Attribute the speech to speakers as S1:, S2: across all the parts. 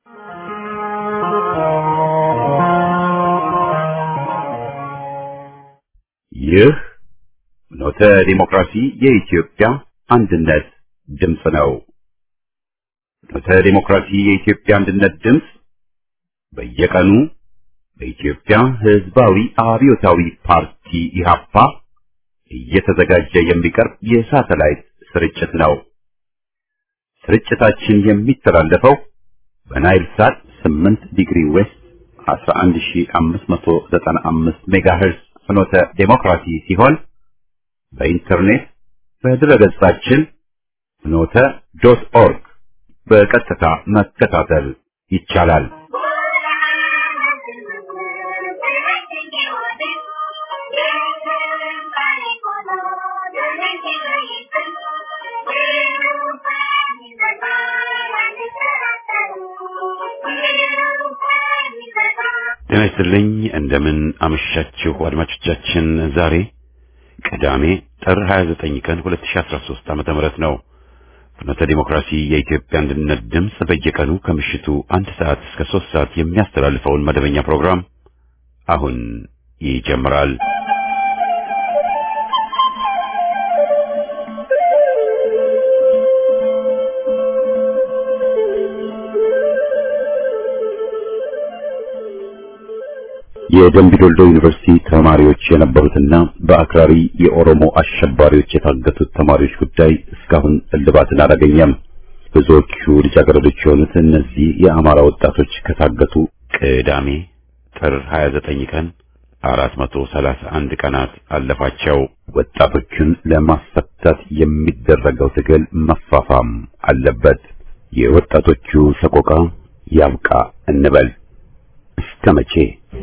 S1: ይህ ፍኖተ ዲሞክራሲ የኢትዮጵያ አንድነት ድምፅ ነው። ፍኖተ ዲሞክራሲ የኢትዮጵያ አንድነት ድምፅ በየቀኑ በኢትዮጵያ ሕዝባዊ አብዮታዊ ፓርቲ ኢህአፓ እየተዘጋጀ የሚቀርብ የሳተላይት ስርጭት ነው። ስርጭታችን የሚተላለፈው በናይል ሳት 8 ዲግሪ ዌስት 11595 ሜጋሄርዝ ፍኖተ ዴሞክራሲ ሲሆን በኢንተርኔት በድረገጻችን ፍኖተ ዶት ኦርግ በቀጥታ መከታተል ይቻላል። ጤና ይስጥልኝ። እንደምን አመሻችሁ አድማጮቻችን። ዛሬ ቅዳሜ ጥር 29 ቀን 2013 ዓመተ ምህረት ነው። ፍኖተ ዲሞክራሲ የኢትዮጵያ አንድነት ድምፅ በየቀኑ ከምሽቱ አንድ ሰዓት እስከ ሶስት ሰዓት የሚያስተላልፈውን መደበኛ ፕሮግራም አሁን ይጀምራል። የደምቢ ዶልዶ ዩኒቨርሲቲ ተማሪዎች የነበሩትና በአክራሪ የኦሮሞ አሸባሪዎች የታገቱት ተማሪዎች ጉዳይ እስካሁን እልባትን አላገኘም። ብዙዎቹ ልጃገረዶች የሆኑት እነዚህ የአማራ ወጣቶች ከታገቱ ቅዳሜ ጥር 29 ቀን 431 ቀናት አለፋቸው። ወጣቶቹን ለማስፈታት የሚደረገው ትግል መፋፋም አለበት። የወጣቶቹ ሰቆቃ ያብቃ እንበል። እስከ መቼ?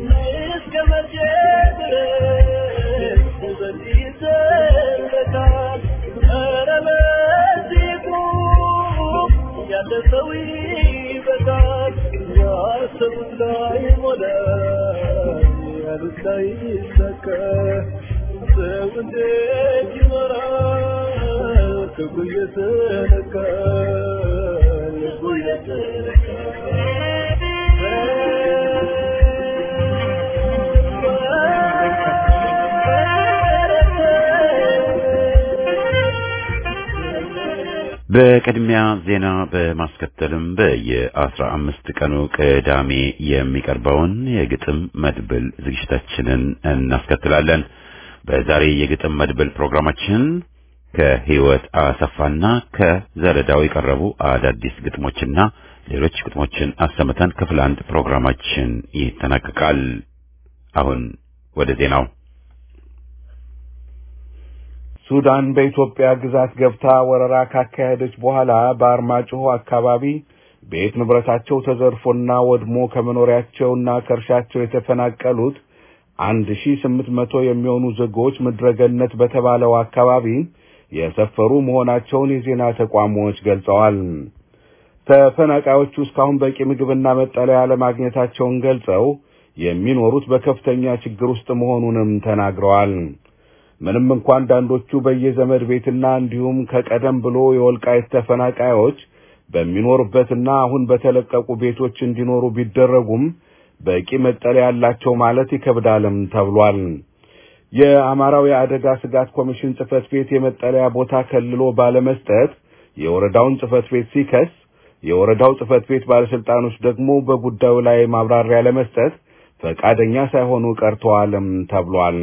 S1: በቅድሚያ ዜና በማስከተልም በየአስራ አምስት ቀኑ ቅዳሜ የሚቀርበውን የግጥም መድብል ዝግጅታችንን እናስከትላለን። በዛሬ የግጥም መድብል ፕሮግራማችን ከህይወት አሰፋና ከዘረዳው የቀረቡ አዳዲስ ግጥሞችና ሌሎች ግጥሞችን አሰምተን ክፍል አንድ ፕሮግራማችን ይጠናቀቃል። አሁን ወደ ዜናው
S2: ሱዳን በኢትዮጵያ ግዛት ገብታ ወረራ ካካሄደች በኋላ በአርማጭሆ አካባቢ ቤት ንብረታቸው ተዘርፎና ወድሞ ከመኖሪያቸውና ከእርሻቸው የተፈናቀሉት አንድ ሺ ስምንት መቶ የሚሆኑ ዜጎች ምድረገነት በተባለው አካባቢ የሰፈሩ መሆናቸውን የዜና ተቋሞች ገልጸዋል። ተፈናቃዮቹ እስካሁን በቂ ምግብና መጠለያ ለማግኘታቸውን ገልጸው የሚኖሩት በከፍተኛ ችግር ውስጥ መሆኑንም ተናግረዋል። ምንም እንኳ አንዳንዶቹ በየዘመድ ቤትና እንዲሁም ከቀደም ብሎ የወልቃይት ተፈናቃዮች በሚኖሩበትና አሁን በተለቀቁ ቤቶች እንዲኖሩ ቢደረጉም በቂ መጠለያ ያላቸው ማለት ይከብዳልም ተብሏል። የአማራው የአደጋ ስጋት ኮሚሽን ጽህፈት ቤት የመጠለያ ቦታ ከልሎ ባለመስጠት የወረዳውን ጽህፈት ቤት ሲከስ፣ የወረዳው ጽህፈት ቤት ባለስልጣኖች ደግሞ በጉዳዩ ላይ ማብራሪያ ለመስጠት ፈቃደኛ ሳይሆኑ ቀርተዋልም ተብሏል።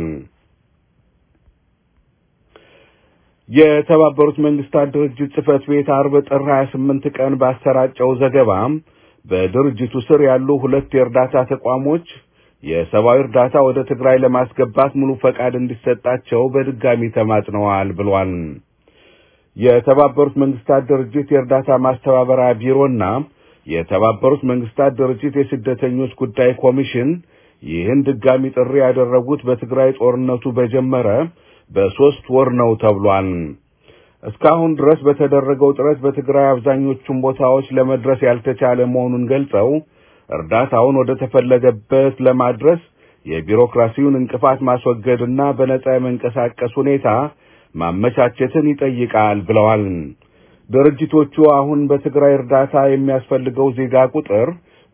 S2: የተባበሩት መንግስታት ድርጅት ጽህፈት ቤት አርብ ጥር 28 ቀን ባሰራጨው ዘገባ በድርጅቱ ስር ያሉ ሁለት የእርዳታ ተቋሞች የሰብአዊ እርዳታ ወደ ትግራይ ለማስገባት ሙሉ ፈቃድ እንዲሰጣቸው በድጋሚ ተማጽነዋል ብሏል። የተባበሩት መንግስታት ድርጅት የእርዳታ ማስተባበሪያ ቢሮና የተባበሩት መንግስታት ድርጅት የስደተኞች ጉዳይ ኮሚሽን ይህን ድጋሚ ጥሪ ያደረጉት በትግራይ ጦርነቱ በጀመረ በሶስት ወር ነው ተብሏል። እስካሁን ድረስ በተደረገው ጥረት በትግራይ አብዛኞቹን ቦታዎች ለመድረስ ያልተቻለ መሆኑን ገልጸው እርዳታውን ወደ ተፈለገበት ለማድረስ የቢሮክራሲውን እንቅፋት ማስወገድና በነጻ የመንቀሳቀስ ሁኔታ ማመቻቸትን ይጠይቃል ብለዋል። ድርጅቶቹ አሁን በትግራይ እርዳታ የሚያስፈልገው ዜጋ ቁጥር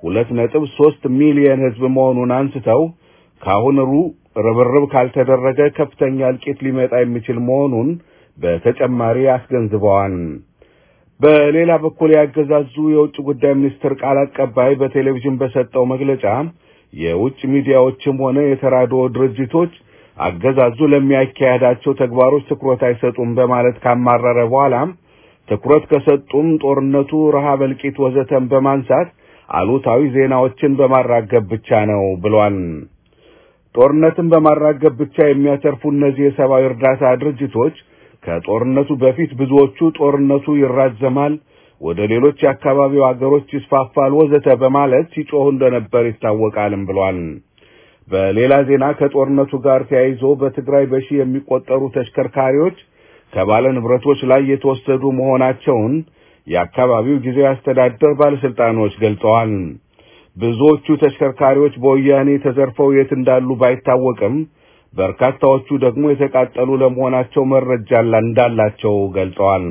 S2: ሁለት ነጥብ ሦስት ሚሊየን ሕዝብ መሆኑን አንስተው ከአሁን ሩ ርብርብ ካልተደረገ ከፍተኛ እልቂት ሊመጣ የሚችል መሆኑን በተጨማሪ አስገንዝበዋል። በሌላ በኩል ያገዛዙ የውጭ ጉዳይ ሚኒስትር ቃል አቀባይ በቴሌቪዥን በሰጠው መግለጫ የውጭ ሚዲያዎችም ሆነ የተራድኦ ድርጅቶች አገዛዙ ለሚያካሄዳቸው ተግባሮች ትኩረት አይሰጡም በማለት ካማረረ በኋላ ትኩረት ከሰጡም ጦርነቱ፣ ረሃብ፣ እልቂት ወዘተን በማንሳት አሉታዊ ዜናዎችን በማራገብ ብቻ ነው ብሏል። ጦርነትን በማራገብ ብቻ የሚያተርፉ እነዚህ የሰብአዊ እርዳታ ድርጅቶች ከጦርነቱ በፊት ብዙዎቹ ጦርነቱ ይራዘማል፣ ወደ ሌሎች የአካባቢው አገሮች ይስፋፋል፣ ወዘተ በማለት ሲጮሁ እንደነበር ይታወቃልም ብሏል። በሌላ ዜና ከጦርነቱ ጋር ተያይዞ በትግራይ በሺህ የሚቆጠሩ ተሽከርካሪዎች ከባለ ንብረቶች ላይ የተወሰዱ መሆናቸውን የአካባቢው ጊዜያዊ አስተዳደር ባለስልጣኖች ገልጸዋል። ብዙዎቹ ተሽከርካሪዎች በወያኔ ተዘርፈው የት እንዳሉ ባይታወቅም በርካታዎቹ ደግሞ የተቃጠሉ ለመሆናቸው መረጃ እንዳላቸው ገልጸዋል።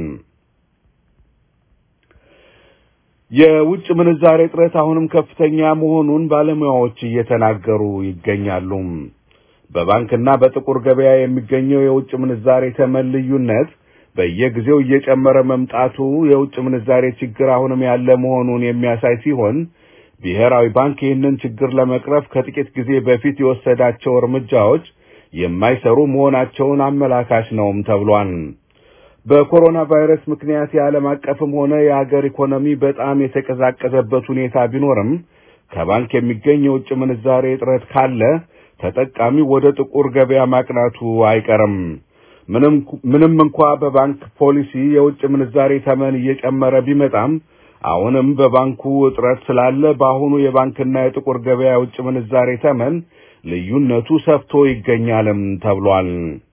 S2: የውጭ ምንዛሬ እጥረት አሁንም ከፍተኛ መሆኑን ባለሙያዎች እየተናገሩ ይገኛሉ። በባንክና በጥቁር ገበያ የሚገኘው የውጭ ምንዛሬ ተመን ልዩነት በየጊዜው እየጨመረ መምጣቱ የውጭ ምንዛሬ ችግር አሁንም ያለ መሆኑን የሚያሳይ ሲሆን ብሔራዊ ባንክ ይህንን ችግር ለመቅረፍ ከጥቂት ጊዜ በፊት የወሰዳቸው እርምጃዎች የማይሰሩ መሆናቸውን አመላካች ነውም ተብሏል። በኮሮና ቫይረስ ምክንያት የዓለም አቀፍም ሆነ የሀገር ኢኮኖሚ በጣም የተቀዛቀዘበት ሁኔታ ቢኖርም ከባንክ የሚገኝ የውጭ ምንዛሬ እጥረት ካለ ተጠቃሚ ወደ ጥቁር ገበያ ማቅናቱ አይቀርም። ምንም ምንም እንኳ በባንክ ፖሊሲ የውጭ ምንዛሬ ተመን እየጨመረ ቢመጣም አሁንም በባንኩ እጥረት ስላለ በአሁኑ የባንክና የጥቁር ገበያ የውጭ ምንዛሬ ተመን ልዩነቱ ሰፍቶ ይገኛልም ተብሏል።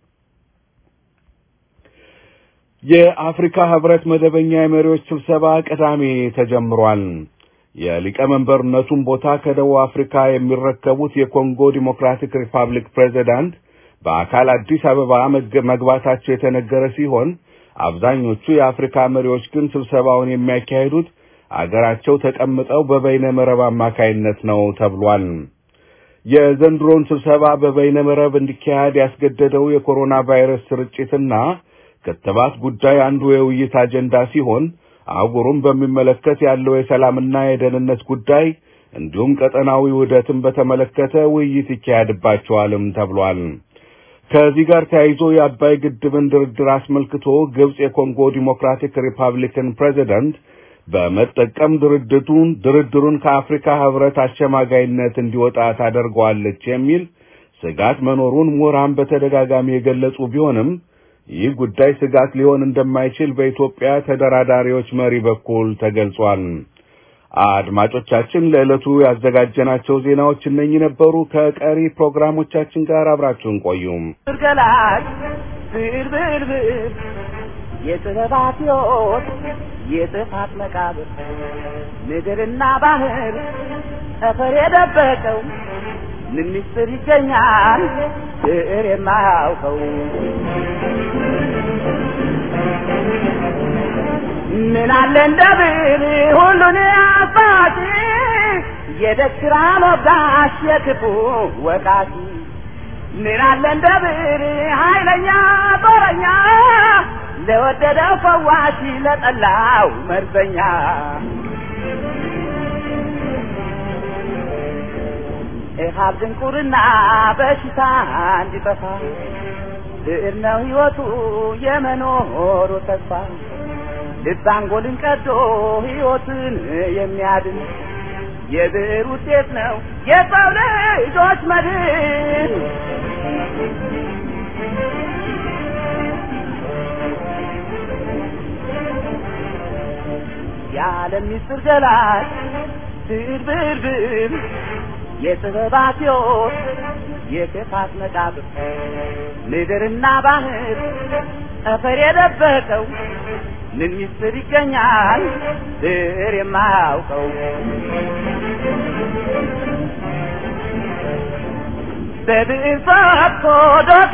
S2: የአፍሪካ ህብረት መደበኛ የመሪዎች ስብሰባ ቅዳሜ ተጀምሯል። የሊቀመንበርነቱን ቦታ ከደቡብ አፍሪካ የሚረከቡት የኮንጎ ዲሞክራቲክ ሪፐብሊክ ፕሬዚዳንት በአካል አዲስ አበባ መግባታቸው የተነገረ ሲሆን አብዛኞቹ የአፍሪካ መሪዎች ግን ስብሰባውን የሚያካሂዱት አገራቸው ተቀምጠው በበይነ መረብ አማካይነት ነው ተብሏል። የዘንድሮን ስብሰባ በበይነ መረብ እንዲካሄድ ያስገደደው የኮሮና ቫይረስ ስርጭትና ክትባት ጉዳይ አንዱ የውይይት አጀንዳ ሲሆን አህጉሩን በሚመለከት ያለው የሰላምና የደህንነት ጉዳይ እንዲሁም ቀጠናዊ ውህደትን በተመለከተ ውይይት ይካሄድባቸዋልም ተብሏል። ከዚህ ጋር ተያይዞ የአባይ ግድብን ድርድር አስመልክቶ ግብጽ የኮንጎ ዲሞክራቲክ ሪፐብሊክን ፕሬዚደንት በመጠቀም ድርድቱን ድርድሩን ከአፍሪካ ህብረት አሸማጋይነት እንዲወጣ ታደርገዋለች የሚል ስጋት መኖሩን ምሁራን በተደጋጋሚ የገለጹ ቢሆንም ይህ ጉዳይ ስጋት ሊሆን እንደማይችል በኢትዮጵያ ተደራዳሪዎች መሪ በኩል ተገልጿል። አድማጮቻችን ለዕለቱ ያዘጋጀናቸው ዜናዎች እነኚህ ነበሩ። ከቀሪ ፕሮግራሞቻችን ጋር አብራችሁን ቆዩም።
S3: ገላጭ ብርብርብር የጥበባት ሕይወት የጥፋት መቃብር ምድርና ባህር ጠፈር የደበቀው ምን ምስጢር ይገኛል ብዕር የማያውቀው ምን አለ እንደ ብዕር ሁሉን አባቲ የደስራ ሞጋሽ የክፉ ወቃቲ ምን አለ እንደ ብዕር ኃይለኛ ጦረኛ ለወደደው ፈዋሽ ለጠላው መርዘኛ ኢሃብ ድንቁርና በሽታ እንዲጠፋ ብዕር ነው ሕይወቱ የመኖሩ ተስፋ ልብ አንጎልን ቀዶ ሕይወትን የሚያድን የብዕር ውጤት ነው የሰው ልጆች መድን። የዓለም ምስጢር ገላጭ ብዕር ብዕር ብዕር የጥበባት ሕይወት የክፋት መቃብር ምድርና ባህር ጠፈር የደበቀው ምን ምስጢር ይገኛል ብዕር የማያውቀው በብዕር ፈትቶ ዶሴ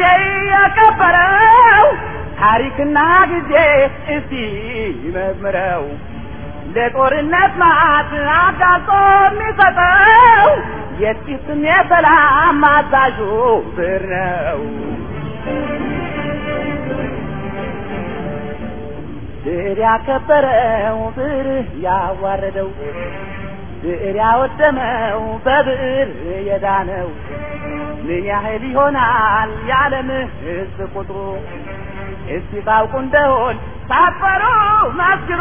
S3: ያከበረው ታሪክና ጊዜ እስቲ ይመርምረው ለጦርነት ማት አጋልጦ የሚሰጠው የጥቂትም የሰላም አዛዡ ብር ነው። ብር ያከበረው ብር ያዋረደው ብር ያወደመው በብር የዳነው ምን ያህል ይሆናል የዓለም ሕዝብ ቁጥሩ? እስቲ ታውቁ እንደሆን ሳትፈሩ መስክሩ።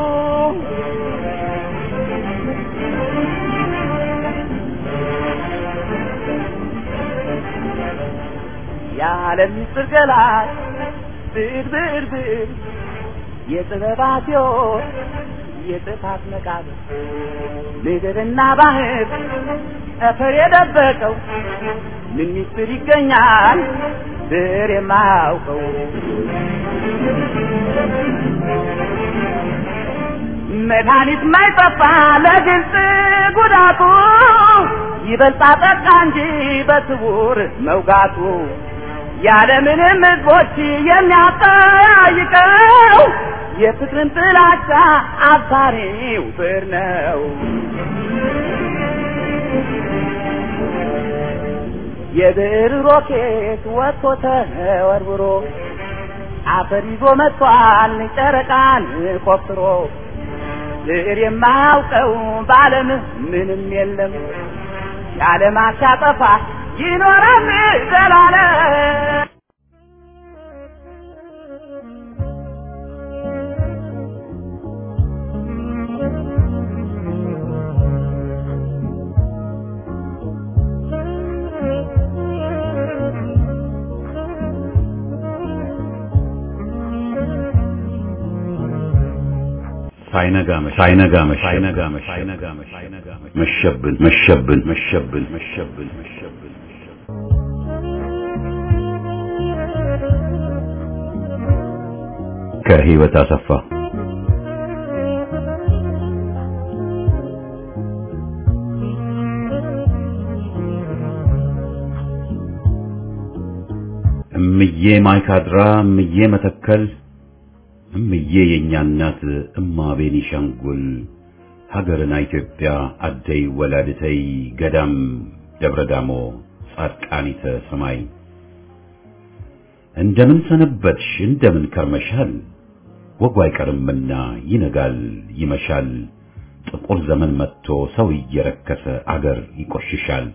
S3: የዓለም ምስጢር ገላጭ ብር ብር ብር የጥበባት ሕይወት የጥፋት መቃብር ምድርና ባህር ጠፈር የደበቀው ምን ምስጢር ይገኛል ብር የማያውቀው መድኃኒት ማይጠፋ ለግልጽ ጉዳቱ ይበልጣ ጠቃ እንጂ በስውር መውጋቱ ያለምንም ሕዝቦች የሚያጠያይቀው የፍቅርን ጥላቻ አባሪው ብር ነው። የብር ሮኬት ወጥቶ ተወርውሮ አፈር ይዞ መጥቷል ጨረቃን ቆፍሮ ብር የማያውቀው በዓለም ምንም የለም የዓለም አሻጠፋ ይኖራል ዘላለም።
S1: ሳይነጋ ሳይነጋ ሳይነጋ ሳይነጋ መሸብን መሸብን መሸብን መሸብን መሸብን ከህይወት አሰፋ እምዬ ማይካድራ እምዬ መተከል እምዬ የእኛ እናት እማ ቤኒሻንጉል ሀገርና ኢትዮጵያ አደይ ወላድተይ ገዳም ደብረ ዳሞ ጻድቃኒተ ሰማይ እንደምን ሰነበትሽ እንደምን ከርመሻል ወጉ አይቀርምና ይነጋል ይመሻል ጥቁር ዘመን መጥቶ ሰው እየረከሰ አገር ይቆሽሻል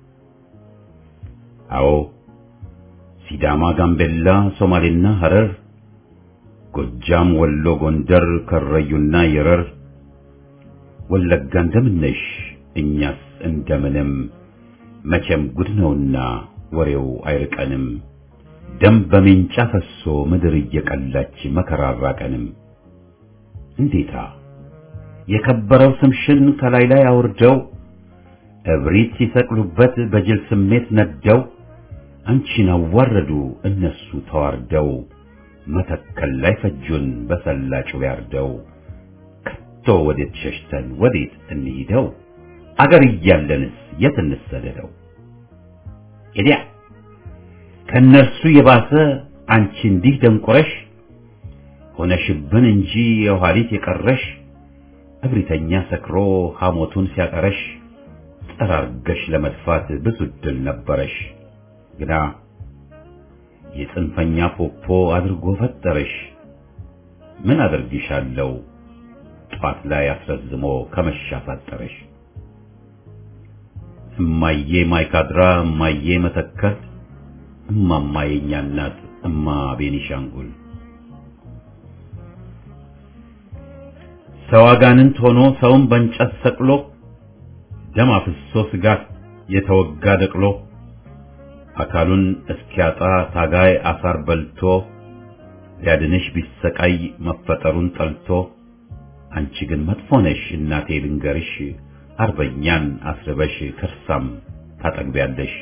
S1: አዎ ሲዳማ ጋምቤላ ሶማሌና ሐረር ጎጃም ወሎ ጎንደር ከረዩና የረር ወለጋ እንደምነሽ እኛስ እንደምንም መቼም ጉድ ነውና ወሬው አይርቀንም ደም በሜንጫ ፈሶ ምድር እየቀላች መከራ አራቀንም እንዴታ የከበረው ስምሽን ከላይ ላይ አውርደው እብሪት ሲሰቅሉበት በጅል ስሜት ነደው አንቺን አዋረዱ እነሱ ተዋርደው መተከል ላይ ፈጁን በሰላጩ ያርደው ከቶ ወዴት ሸሽተን ወዴት እንሂደው አገር እያለንስ የት እንሰደደው ኤዲያ ከነርሱ የባሰ አንቺ እንዲህ ደንቆረሽ ሆነሽብን እንጂ የኋሊት የቀረሽ እብሪተኛ ሰክሮ ሐሞቱን ሲያቀረሽ ጠራርገሽ ለመድፋት ብዙ ድል ነበረሽ ግና የጽንፈኛ ፖፖ አድርጎ ፈጠረሽ ምን አደርግሻለሁ ጧት ላይ አስረዝሞ ከመሻፋጠረሽ እማዬ ማይካድራ እማዬ መተከል እማማ የኛ እናት እማ ቤኒሻንጉል ሰው አጋንንት ሆኖ ሰውን በእንጨት ሰቅሎ ደም አፍሶ ስጋት የተወጋ ደቅሎ አካሉን እስኪያጣ ታጋይ አሳር በልቶ ሊያድንሽ ቢሰቃይ መፈጠሩን ጠልቶ አንቺ ግን መጥፎ ነሽ እናቴ ልንገርሽ አርበኛን አስርበሽ ከርሳም ታጠግቢያለሽ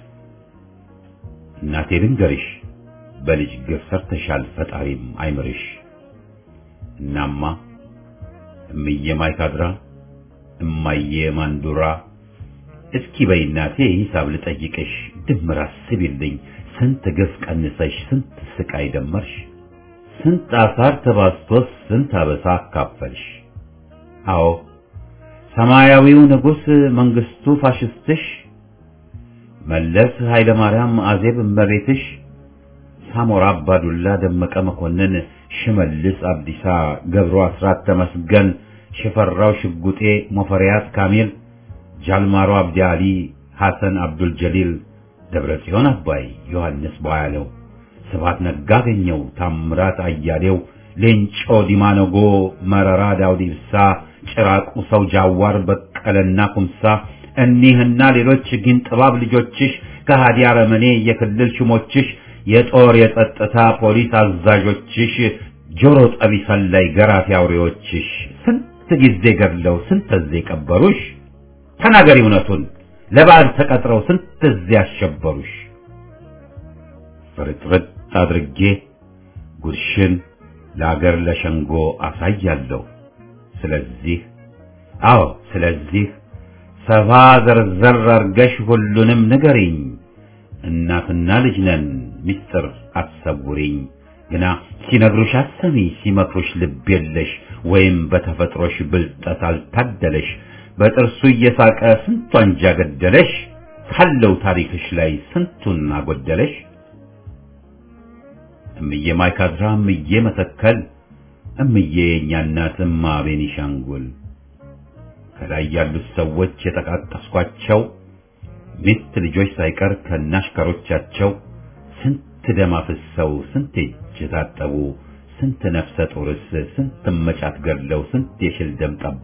S1: እናቴ ልንገርሽ በልጅ ግፍ ሰርተሻል ፈጣሪም አይምርሽ እናማ እምዬ ማይካድራ እማዬ ማንዱራ እስኪ በይ እናቴ ሂሳብ ልጠይቅሽ ድምር አስቢልኝ ስንት ግፍ ቀንሰሽ ስንት ስቃይ ደመርሽ ስንት አሳር ተባስቶስ ስንት አበሳ አካፈልሽ አዎ ሰማያዊው ንጉሥ መንግስቱ ፋሽስትሽ፣ መለስ ኃይለ ማርያም አዜብ እመቤትሽ፣ ሳሞራ አባዱላ ደመቀ መኮንን፣ ሽመልስ አብዲሳ፣ ገብሩ አስራት ተመስገን፣ ሽፈራው ሽጉጤ፣ ሞፈሪያት ካሚል፣ ጃልማሮ አብዲ አሊ፣ ሐሰን አብዱል ጀሊል፣ ደብረ ጽዮን አባይ፣ ዮሐንስ ቧያለው፣ ስብሐት ነጋ አገኘው፣ ታምራት አያሌው፣ ሌንጮ ዲማነጎ፣ መረራ ዳውድ ኢብሳ፣ ጭራቁ ሰው ጃዋር፣ በቀለና ኩምሳ እኒህና ሌሎች ግን ጥባብ ልጆችሽ ከሃዲ አረመኔ የክልል ሹሞችሽ የጦር የጸጥታ ፖሊስ አዛዦችሽ ጆሮ ጠቢ ሰላይ ገራፊ አውሬዎችሽ ስንት ጊዜ ገድለው ስንት ጊዜ ቀበሩሽ? ተናገሪ እውነቱን ለበዓል ተቀጥረው ስንት ጊዜ አሸበሩሽ? ፍርጥርጥ አድርጌ ጉድሽን ለአገር ለሸንጎ አሳያለሁ። ስለዚህ አዎ ስለዚህ ሰፋ ዘርዘር አርገሽ ሁሉንም ንገሪኝ። እናትና ልጅ ነን ሚስጥር አትሰውሪኝ። ግና ሲነግሩሽ አሰሚ ሲመክሩሽ ልብ የለሽ ወይም በተፈጥሮሽ ብልጠት አልታደለሽ በጥርሱ እየሳቀ ስንቱ አንጃ ገደለሽ ካለው ታሪክሽ ላይ ስንቱን አጎደለሽ። እምዬ ማይካድራ እምዬ መተከል እምዬ የእኛ እናት እማ ቤኒሻንጉል ከላይ ያሉት ሰዎች የጠቃቀስኳቸው ሚስት ልጆች ሳይቀር ከናሽከሮቻቸው ስንት ደም አፍሰው ስንት እጅ ታጠቡ ስንት ነፍሰ ጡርስ ስንት መጫት ገድለው ስንት የሽል ደም ጠቡ።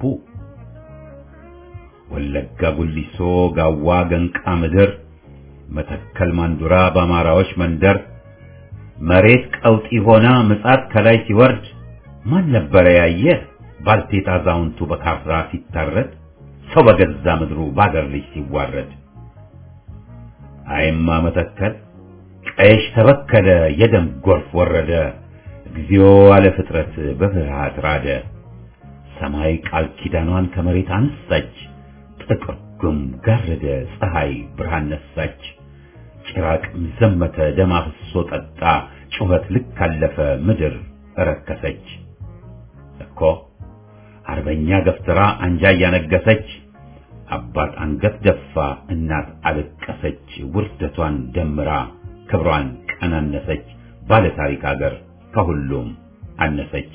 S1: ወለጋ ጉሊሶ፣ ጋዋ ገንቃ ምድር፣ መተከል ማንዱራ በአማራዎች መንደር መሬት ቀውጢ ሆና ምጻት ከላይ ሲወርድ ማን ነበረ ያየ ባልቴት አዛውንቱ በካፍራ ሲታረድ ሰው በገዛ ምድሩ ባገር ልጅ ሲዋረድ። አይማ መተከል ቀይሽ ተበከለ የደም ጎርፍ ወረደ እግዚኦ አለ ፍጥረት በፍርሃት ራደ። ሰማይ ቃል ኪዳኗን ከመሬት አነሳች ጥቁር ጉም ጋረደ ፀሐይ ብርሃን ነሳች። ጭራቅም ዘመተ ደም አፍሶ ጠጣ ጩኸት ልክ አለፈ ምድር እረከሰች። እኮ አርበኛ ገፍትራ አንጃ እያነገሰች አባት አንገት ደፋ እናት አለቀሰች ውርደቷን ደምራ ክብሯን ቀናነሰች ባለ ታሪክ አገር ከሁሉም አነሰች።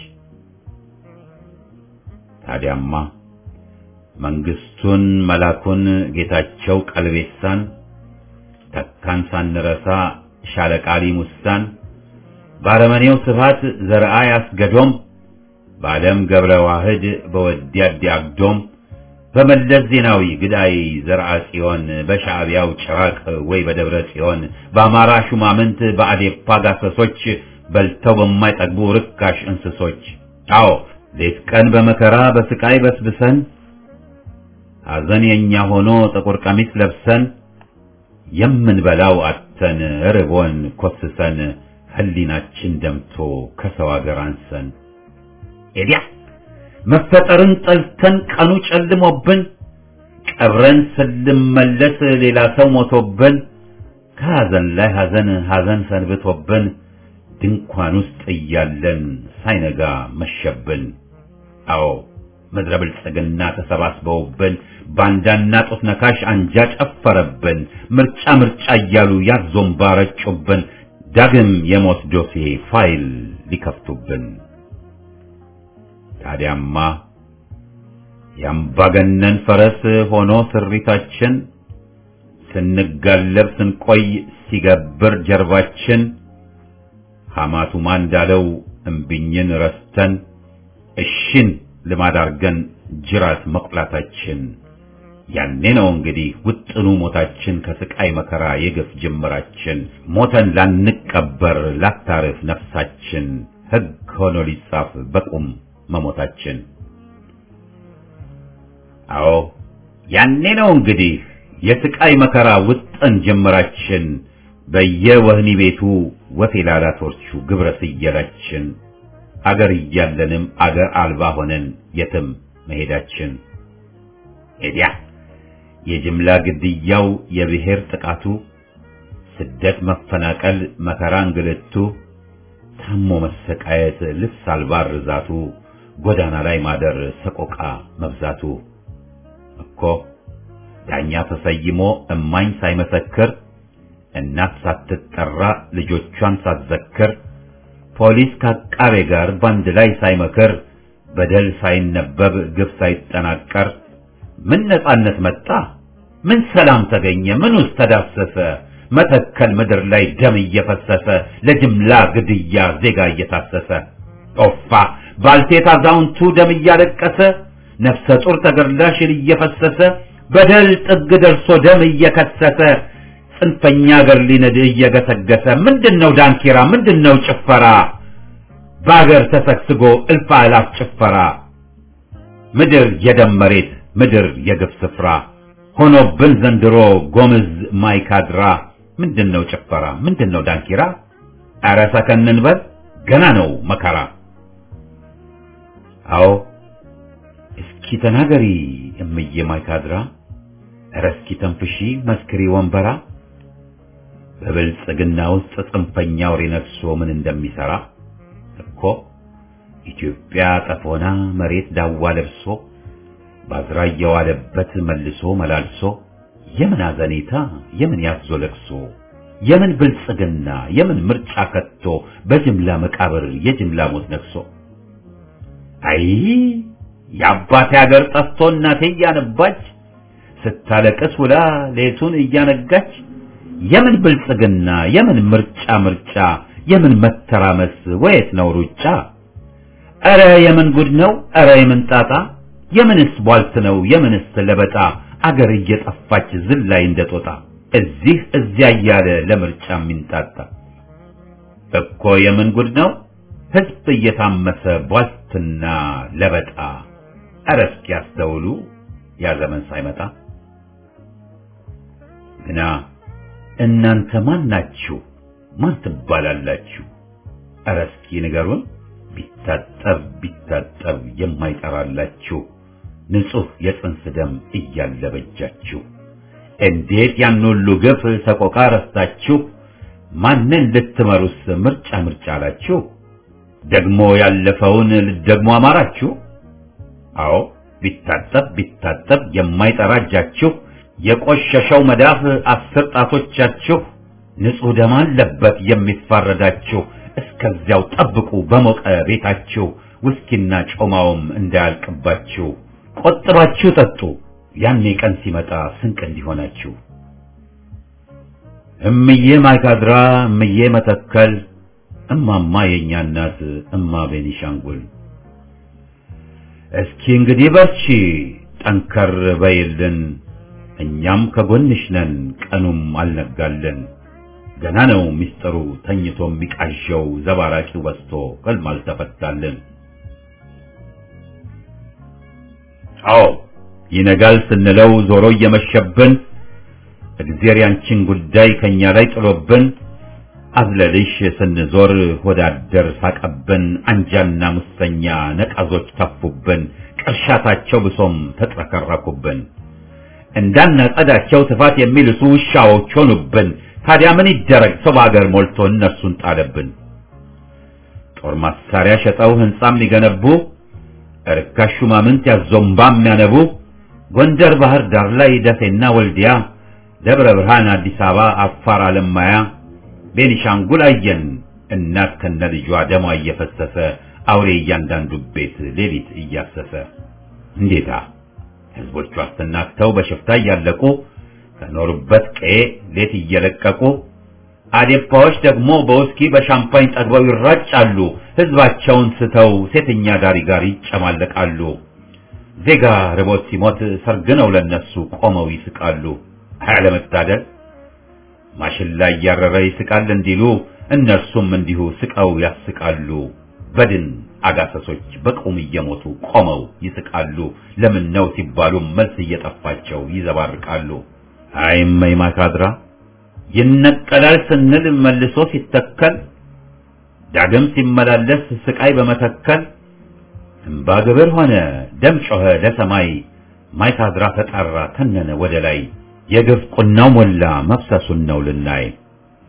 S1: ታዲያማ መንግስቱን መላኩን ጌታቸው ቀልቤሳን ተካን ሳንረሳ ሻለቃሊ ሙሳን ባረመኔው ስፋት ዘርአ ያስገዶም በዓለም ገብረ ዋህድ በወዲ አዲ አግዶም በመለስ ዜናዊ ግዳይ ዘርአ ጽዮን በሻዕቢያው ጭራቅ ወይ በደብረ ጽዮን በአማራ ሹማምንት በአዴፓ ጋሰሶች በልተው በማይጠግቡ ርካሽ እንስሶች አዎ ሌት ቀን በመከራ በስቃይ በስብሰን ሐዘን የኛ ሆኖ ጥቁር ቀሚስ ለብሰን የምንበላው አተን ርቦን ኮስሰን ህሊናችን ደምቶ ከሰው አገር አንሰን ኤዲያ መፈጠርን ጠልተን ቀኑ ጨልሞብን ቀብረን ስንመለስ ሌላ ሰው ሞቶብን ከሐዘን ላይ ሐዘን ሐዘን ሰንብቶብን ድንኳን ውስጥ እያለን ሳይነጋ መሸብን። አዎ ምድረ ብልጽግና ተሰባስበውብን ባንዳና ጡት ነካሽ አንጃ ጨፈረብን። ምርጫ ምርጫ እያሉ ያዞምባ ረጩብን። ዳግም የሞት ዶሴ ፋይል ሊከፍቱብን። ታዲያማ የአምባገነን ፈረስ ሆኖ ስሪታችን ስንጋለብ ስንቆይ ሲገብር ጀርባችን ሐማቱማ እንዳለው እምቢኝን ረስተን እሽን ልማድ አርገን ጅራት መቁላታችን ያኔ ነው እንግዲህ ውጥኑ ሞታችን ከስቃይ መከራ የግፍ ጅምራችን ሞተን ላንቀበር ላታርፍ ነፍሳችን ሕግ ሆኖ ሊጻፍ በቁም መሞታችን። አዎ ያኔ ነው እንግዲህ የስቃይ መከራ ውጥን ጅምራችን በየወህኒ ቤቱ ወፌላላ ቶርቹ ግብረ ስየላችን አገር እያለንም አገር አልባ ሆነን የትም መሄዳችን ኤዲያ የጅምላ ግድያው የብሔር ጥቃቱ ስደት መፈናቀል መከራ እንግልቱ ታሞ መሰቃየት ልብስ አልባ ርዛቱ ጎዳና ላይ ማደር ሰቆቃ መብዛቱ እኮ ዳኛ ተሰይሞ እማኝ ሳይመሰክር እናት ሳትጠራ ልጆቿን ሳትዘክር ፖሊስ ከአቃቤ ጋር ባንድ ላይ ሳይመክር በደል ሳይነበብ ግፍ ሳይጠናቀር ምን ነጻነት መጣ? ምን ሰላም ተገኘ? ምን ውስጥ ተዳሰሰ? መተከል ምድር ላይ ደም እየፈሰሰ ለጅምላ ግድያ ዜጋ እየታሰሰ ጦፋ ባልቴት አዛውንቱ ደም እያለቀሰ ነፍሰ ጡር ተገድላ ሽል እየፈሰሰ በደል ጥግ ደርሶ ደም እየከሰሰ ጽንፈኛ አገር ሊነድ እየገሰገሰ ምንድነው ዳንኪራ? ምንድነው ጭፈራ? በአገር ተሰግስጎ እልፍ አእላፍ ጭፈራ ምድር የደም መሬት ምድር የግፍ ስፍራ ሆኖብን ዘንድሮ ጎምዝ ማይካድራ ምንድነው ጭፈራ? ምንድነው ዳንኪራ? ኧረ ሰከን እንበል ገና ነው መከራ። አዎ እስኪ ተናገሪ እምዬ ማይካድራ፣ ኧረ እስኪ ተንፍሺ መስክሪ ወንበራ በብልጽግና ውስጥ ጽንፈኛ አውሬ ነግሶ ምን እንደሚሰራ እኮ ኢትዮጵያ ጠፎና መሬት ዳዋ ለብሶ ባዝራ እየዋለበት መልሶ መላልሶ የምን አዘኔታ የምን ያዞ ለቅሶ የምን ብልጽግና የምን ምርጫ ከቶ በጅምላ መቃብር የጅምላ ሞት ነግሶ አይ የአባቴ ሀገር ጠፍቶ እናቴ እያነባች ስታለቅስ ውላ ሌቱን እያነጋች የምን ብልጽግና የምን ምርጫ ምርጫ የምን መተራመስ ወየት ነው ሩጫ? ኧረ የምን ጉድ ነው ኧረ የምን ጣጣ የምንስ ቧልት ነው የምንስ ለበጣ አገር እየጠፋች ዝላይ እንደጦጣ እዚህ እዚያ እያለ ለምርጫ የሚንጣጣ እኮ የምን ጉድ ነው ሕዝብ እየታመሰ ቧልትና ለበጣ ኧረ እስኪ ያስተውሉ ያ ዘመን ሳይመጣ ግና እናንተ ማን ናችሁ? ማን ትባላላችሁ? ኧረ እስኪ ንገሩን። ቢታጠብ ቢታጠብ የማይጠራላችሁ ንጹሕ የጽንስ ደም እያለ በጃችሁ እንዴት ያን ሁሉ ግፍ ሰቆቃ ረስታችሁ ማንን ልትመሩስ ምርጫ ምርጫ አላችሁ? ደግሞ ያለፈውን ልትደግሞ አማራችሁ? አዎ ቢታጠብ ቢታጠብ የማይጠራ እጃችሁ የቆሸሸው መዳፍ አስር ጣቶቻችሁ ንጹሕ ደም አለበት የሚፋረዳችሁ። እስከዚያው ጠብቁ በሞቀ ቤታችሁ ውስኪና ጮማውም እንዳያልቅባችሁ። ቆጥባችሁ ጠጡ ያኔ ቀን ሲመጣ ስንቅ እንዲሆናችሁ። እምዬ ማይካድራ፣ እምዬ መተከል፣ እማማ የእኛ እናት፣ እማ ቤኒሻንጉል እስኪ እንግዲህ በርቺ ጠንከር በይልን እኛም ከጎንሽ ነን ቀኑም አልነጋልን። ገና ነው ሚስጥሩ ተኝቶ የሚቃዠው ዘባራቂው በስቶ ሕልም አልተፈታልን። አዎ ይነጋል ስንለው ዞሮ እየመሸብን እግዜር ያንቺን ጉዳይ ከኛ ላይ ጥሎብን አዝለልሽ ስንዞር ሆዳደር ሳቀብን አንጃና ሙሰኛ ነቃዞች ተፉብን ቅርሻታቸው ብሶም ተጥረከረኩብን እንዳናጸዳቸው ትፋት የሚልሱ ውሻዎች ሆኑብን። ታዲያ ምን ይደረግ ሰው በአገር ሞልቶ እነርሱን ጣለብን። ጦር መሳሪያ ሸጠው ሕንጻ የሚገነቡ እርካሽ ሹማምንት ያዞምባ የሚያነቡ ጎንደር ባህር ዳር ላይ ደሴና ወልዲያ፣ ደብረ ብርሃን፣ አዲስ አበባ፣ አፋር፣ አለማያ፣ ቤኒሻንጉል አየን እናት ከነ ልጇ ደሟ እየፈሰሰ አውሬ እያንዳንዱ ቤት ሌሊት እያሰሰ እንዴታ ህዝቦቹ አስተናግተው በሽፍታ እያለቁ ከኖሩበት ቀዬ ሌት እየለቀቁ አዴፓዎች ደግሞ በውስኪ በሻምፓኝ ጠግበው ይራጫሉ። ህዝባቸውን ስተው ሴተኛ ዳሪ ጋር ይጨማለቃሉ። ዜጋ ርቦት ሲሞት ሰርግ ነው ለነሱ ቆመው ይስቃሉ። አያለመታደል ማሽላ እያረረ ይስቃል እንዲሉ እነርሱም እንዲሁ ስቀው ያስቃሉ። በድን አጋሰሶች በቁም እየሞቱ ቆመው ይስቃሉ። ለምን ነው ሲባሉ መልስ እየጠፋቸው ይዘባርቃሉ። አይመይ ማካድራ ይነቀላል ስንል መልሶ ሲተከል ዳግም ሲመላለስ ስቃይ በመተከል እምባ ግብር ሆነ ደም ጮኸ ለሰማይ ማይካድራ ተጣራ ተነነ ወደ ላይ የግፍ ቁናው ሞላ መፍሰሱን ነው ልናይ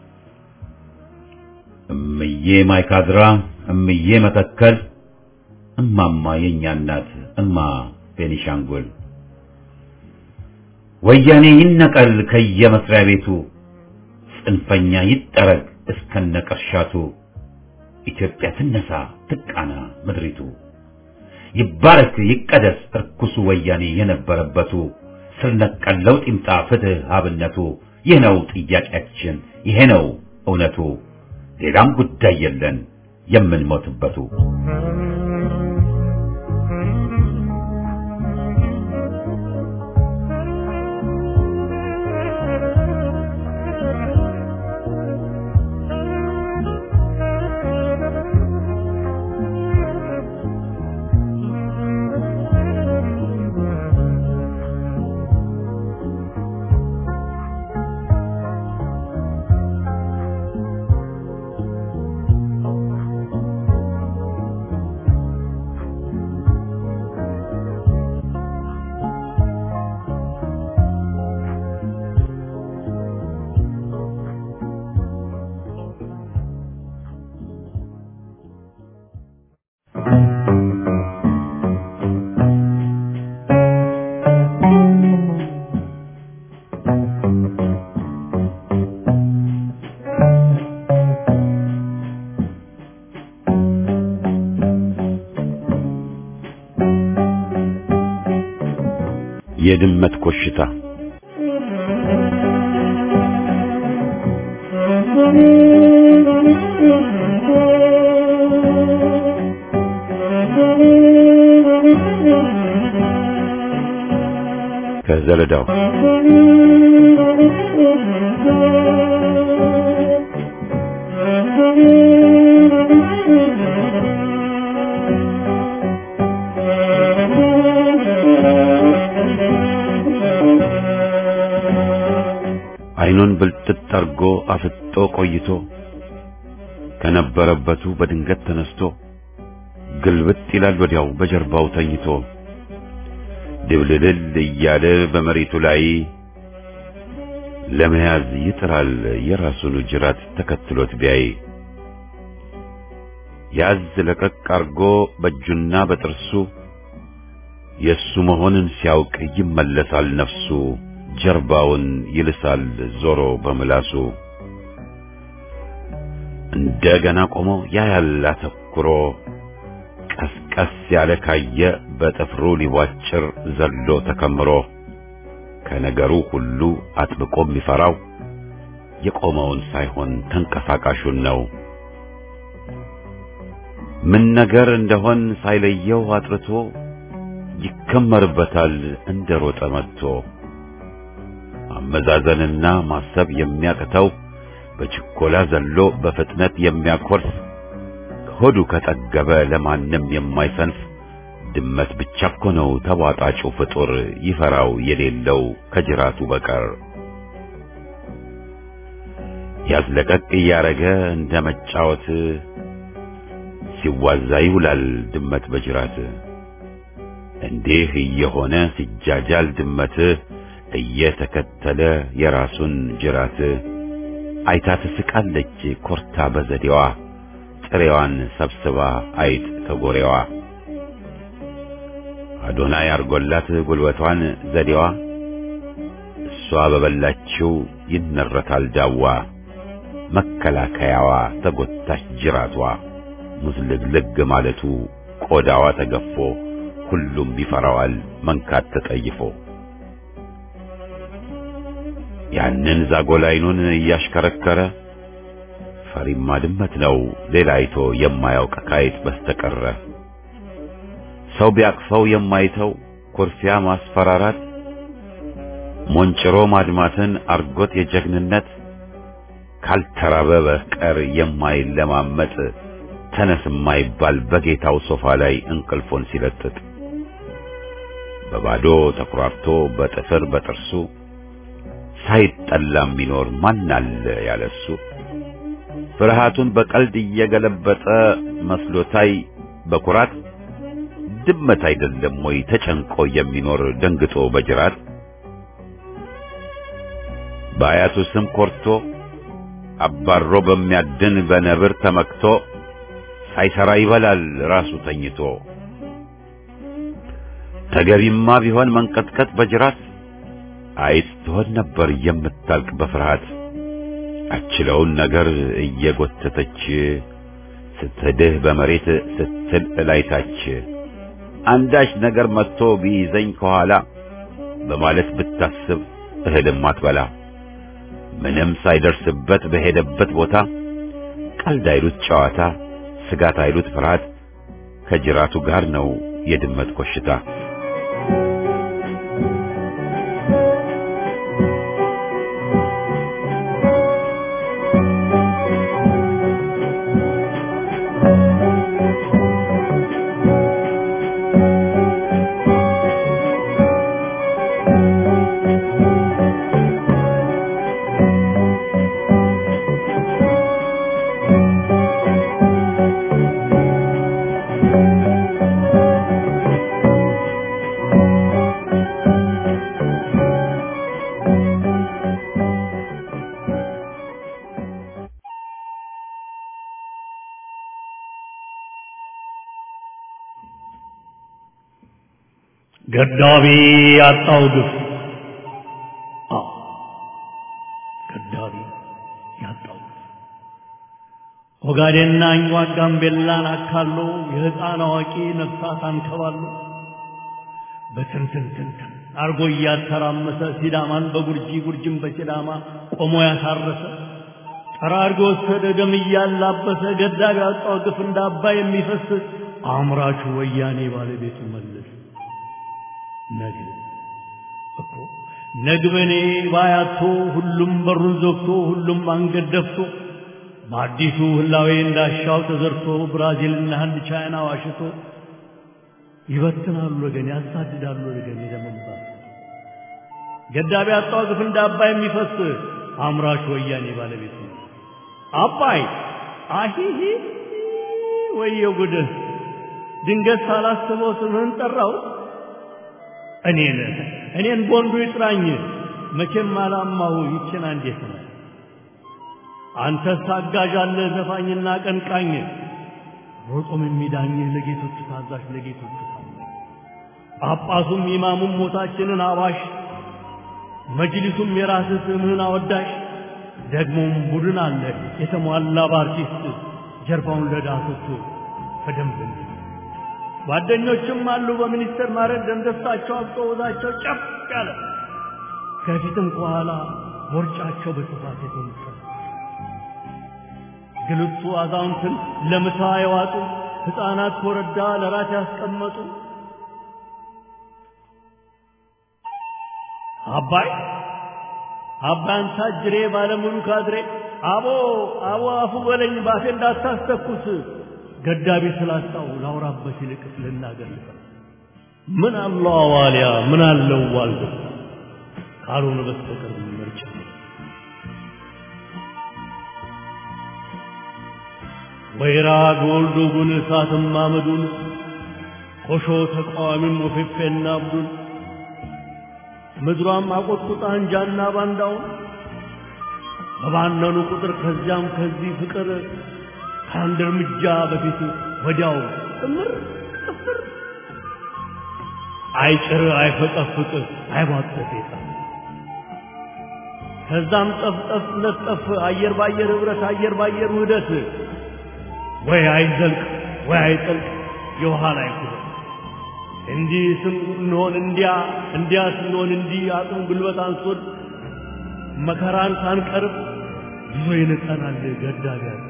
S1: እምዬ ማይካድራ እምዬ መተከል እማማ የኛ እናት እማ ቤኒሻንጉል ወያኔ ይነቀል ከየመስሪያ ቤቱ ጽንፈኛ ይጠረግ እስከነቅርሻቱ ኢትዮጵያ ትነሳ ትቃና ምድሪቱ ይባረክ ይቀደስ እርኩሱ ወያኔ የነበረበቱ ስር ነቀል ለውጥ ይምጣ ፍትህ አብነቱ ይህ ነው ጥያቄያችን ይሄ ነው እውነቱ ሌላም ጉዳይ የለን የምንሞትበቱ የድመት ኮሽታ ከዘለዳው አይኑን ብልጥጥ አርጎ አፍጦ ቆይቶ ከነበረበቱ በድንገት ተነስቶ ግልብጥ ይላል ወዲያው በጀርባው ተኝቶ ድብልልል እያለ በመሬቱ ላይ ለመያዝ ይጥራል የራሱን ጅራት ተከትሎት ቢያይ ያዝ ለቀቅ አርጎ በእጁና በጥርሱ የሱ መሆንን ሲያውቅ ይመለሳል ነፍሱ ጀርባውን ይልሳል ዞሮ በምላሱ እንደገና ቆሞ ያያል አተኩሮ ቀስቀስ ያለ ካየ በጥፍሩ ሊቧጭር ዘሎ ተከምሮ ከነገሩ ሁሉ አጥብቆ የሚፈራው የቆመውን ሳይሆን ተንቀሳቃሹን ነው። ምን ነገር እንደሆን ሳይለየው አጥርቶ ይከመርበታል እንደ ሮጠ መጥቶ አመዛዘንና ማሰብ የሚያቅተው በችኮላ ዘሎ በፍጥነት የሚያኮርስ ሆዱ ከጠገበ ለማንም የማይሰንፍ ድመት ብቻ እኮ ነው ተቧጣጩ ፍጡር ይፈራው የሌለው ከጅራቱ በቀር ያዝለቀቅ እያረገ እንደ መጫወት ሲዋዛ ይውላል ድመት በጅራት እንዲህ እየሆነ ሲጃጃል ድመት እየተከተለ የራሱን ጅራት አይታ ትስቃለች ኮርታ በዘዴዋ ጥሬዋን ሰብስባ አይጥ ከጎሬዋ አዶናይ አርጎላት ጉልበቷን ዘዴዋ እሷ በበላችው ይነረታል ዳዋ መከላከያዋ ተጎታች ጅራቷ ሙዝልግልግ ማለቱ ቆዳዋ ተገፎ ሁሉም ይፈራዋል መንካት ተጠይፎ ያንን ዛጎል አይኑን እያሽከረከረ ፈሪማ ድመት ነው ሌላ አይቶ የማያውቅ ካይጥ በስተቀረ ሰው ቢያቅፈው የማይተው ኩርፊያ ማስፈራራት ሞንጭሮ ማድማትን አርጎት የጀግንነት ካልተራበ በቀር የማይለማመጥ ተነስ የማይባል በጌታው ሶፋ ላይ እንቅልፎን ሲለጥጥ በባዶ ተኩራርቶ በጥፍር በጥርሱ ሳይጠላ የሚኖር ማን አለ ያለሱ ፍርሃቱን በቀልድ እየገለበጠ መስሎታይ በኩራት ድመት አይደለም ወይ ተጨንቆ የሚኖር ደንግጦ በጅራት በአያቱ ስም ኮርቶ አባሮ በሚያድን በነብር ተመክቶ ሳይሰራ ይበላል ራሱ ተኝቶ ተገቢማ ቢሆን መንቀጥቀጥ በጅራት አይጥ ትሆን ነበር የምታልቅ በፍርሃት አችለውን ነገር እየጎተተች ስትድህ በመሬት ስትል እላይታች አንዳች ነገር መጥቶ ቢይዘኝ ከኋላ በማለት ብታስብ እህልም አትበላ ምንም ሳይደርስበት በሄደበት ቦታ ቀልድ አይሉት ጨዋታ ስጋት አይሉት ፍርሃት ከጅራቱ ጋር ነው የድመት ኮሽታ
S4: ገዳቢ ያጣው ግፍ አዎ ገዳቢ ያጣው ግፍ ኦጋዴንና አኝዋክ ጋምቤላን አካሎ የሕፃን አዋቂ ነፍሳት አንከባሎ በትንትንትንትን አርጎ እያተራመሰ ሲዳማን በጉርጂ ጉርጅን በሲዳማ ቆሞ ያሳረሰ ጠራርጎ ወሰደ ደም እያላበሰ ገዳቢ ያጣው ግፍ እንደ አባይ የሚፈስ አምራቹ ወያኔ ባለቤቱ መለስ ነግ እኮ ነግበኔ ባያቶ ሁሉም በሩን ዘግቶ ሁሉም አንገት ደፍቶ በአዲሱ ህላዌ እንዳሻው ተዘርቶ ብራዚልና ህንድ ቻይና ዋሽቶ ይበትናሉ ወገን ያሳድዳሉ ወገን የደመንባት ገዳቢ አጣው ግፍ እንደ አባይ የሚፈስ አምራች ወያኔ ባለቤት ነው አባይ አሂሂ ወየው ጉድህ ድንገት ሳላስበው ስምህን ጠራው እኔን እኔን ቦንዱ ይጥራኝ መቼም አላማሁ ይችን እንዴት ነው አንተስ አጋዥ አለ ዘፋኝና ቀንቃኝ ሮጦም የሚዳኝ ለጌቶቹ ታዛዥ ለጌቶቹ ታዛዥ ጳጳሱም ኢማሙም ሞታችንን አባሽ መጅሊሱም የራስህ ስምህን አወዳሽ ደግሞም ቡድን አለ የተሟላ በአርቲስት ጀርባውን ለዳሶቹ በደንብ ጓደኞችም አሉ በሚኒስቴር ማዕረግ ደንደሳቸው አብጦ ወዛቸው ጨፍ ያለ ከፊትም ከኋላ ቦርጫቸው በስፋት የተነሳ ግልቱ አዛውንትን ለምሳ የዋጡ ሕፃናት ኮረዳ ለራት ያስቀመጡ አባይ አባን ታጅሬ ባለሙሉ ካድሬ አቦ አቦ አፉ በለኝ ባፌ እንዳታስተኩስ ገዳቢ ስላጣው ላውራበት ይልቅ ልናገር ምን አለው አዋልያ ምን አለው ዋልዶ ካልሆነ በስተቀር ምርጫ ወይራ ጎልዶ ጉን እሳትም አመዱን ኮሾ ተቃዋሚም ወፌፌና አብዱን ምድሯም አቆጥቁጣ እንጃና ባንዳውን በባነኑ ቁጥር ከዚያም ከዚህ ፍቅር ከአንድ እርምጃ በፊት ወዲያው ጥምር ጥፍር አይጭር አይፈጠፍቅ አይቧጠጥ የጣም ከዛም ጠፍጠፍ ለጠፍ አየር ባየር ህብረት አየር ባየር ውህደት ወይ አይዘልቅ ወይ አይጠልቅ የውሃ ላይ ኩበት እንዲህ ስንሆን እንዲያ እንዲያ ስንሆን እንዲህ አቅም ጉልበት አንሶን መከራን ሳንቀርብ ብዙ ይንቀናል ገዳቢ ያለ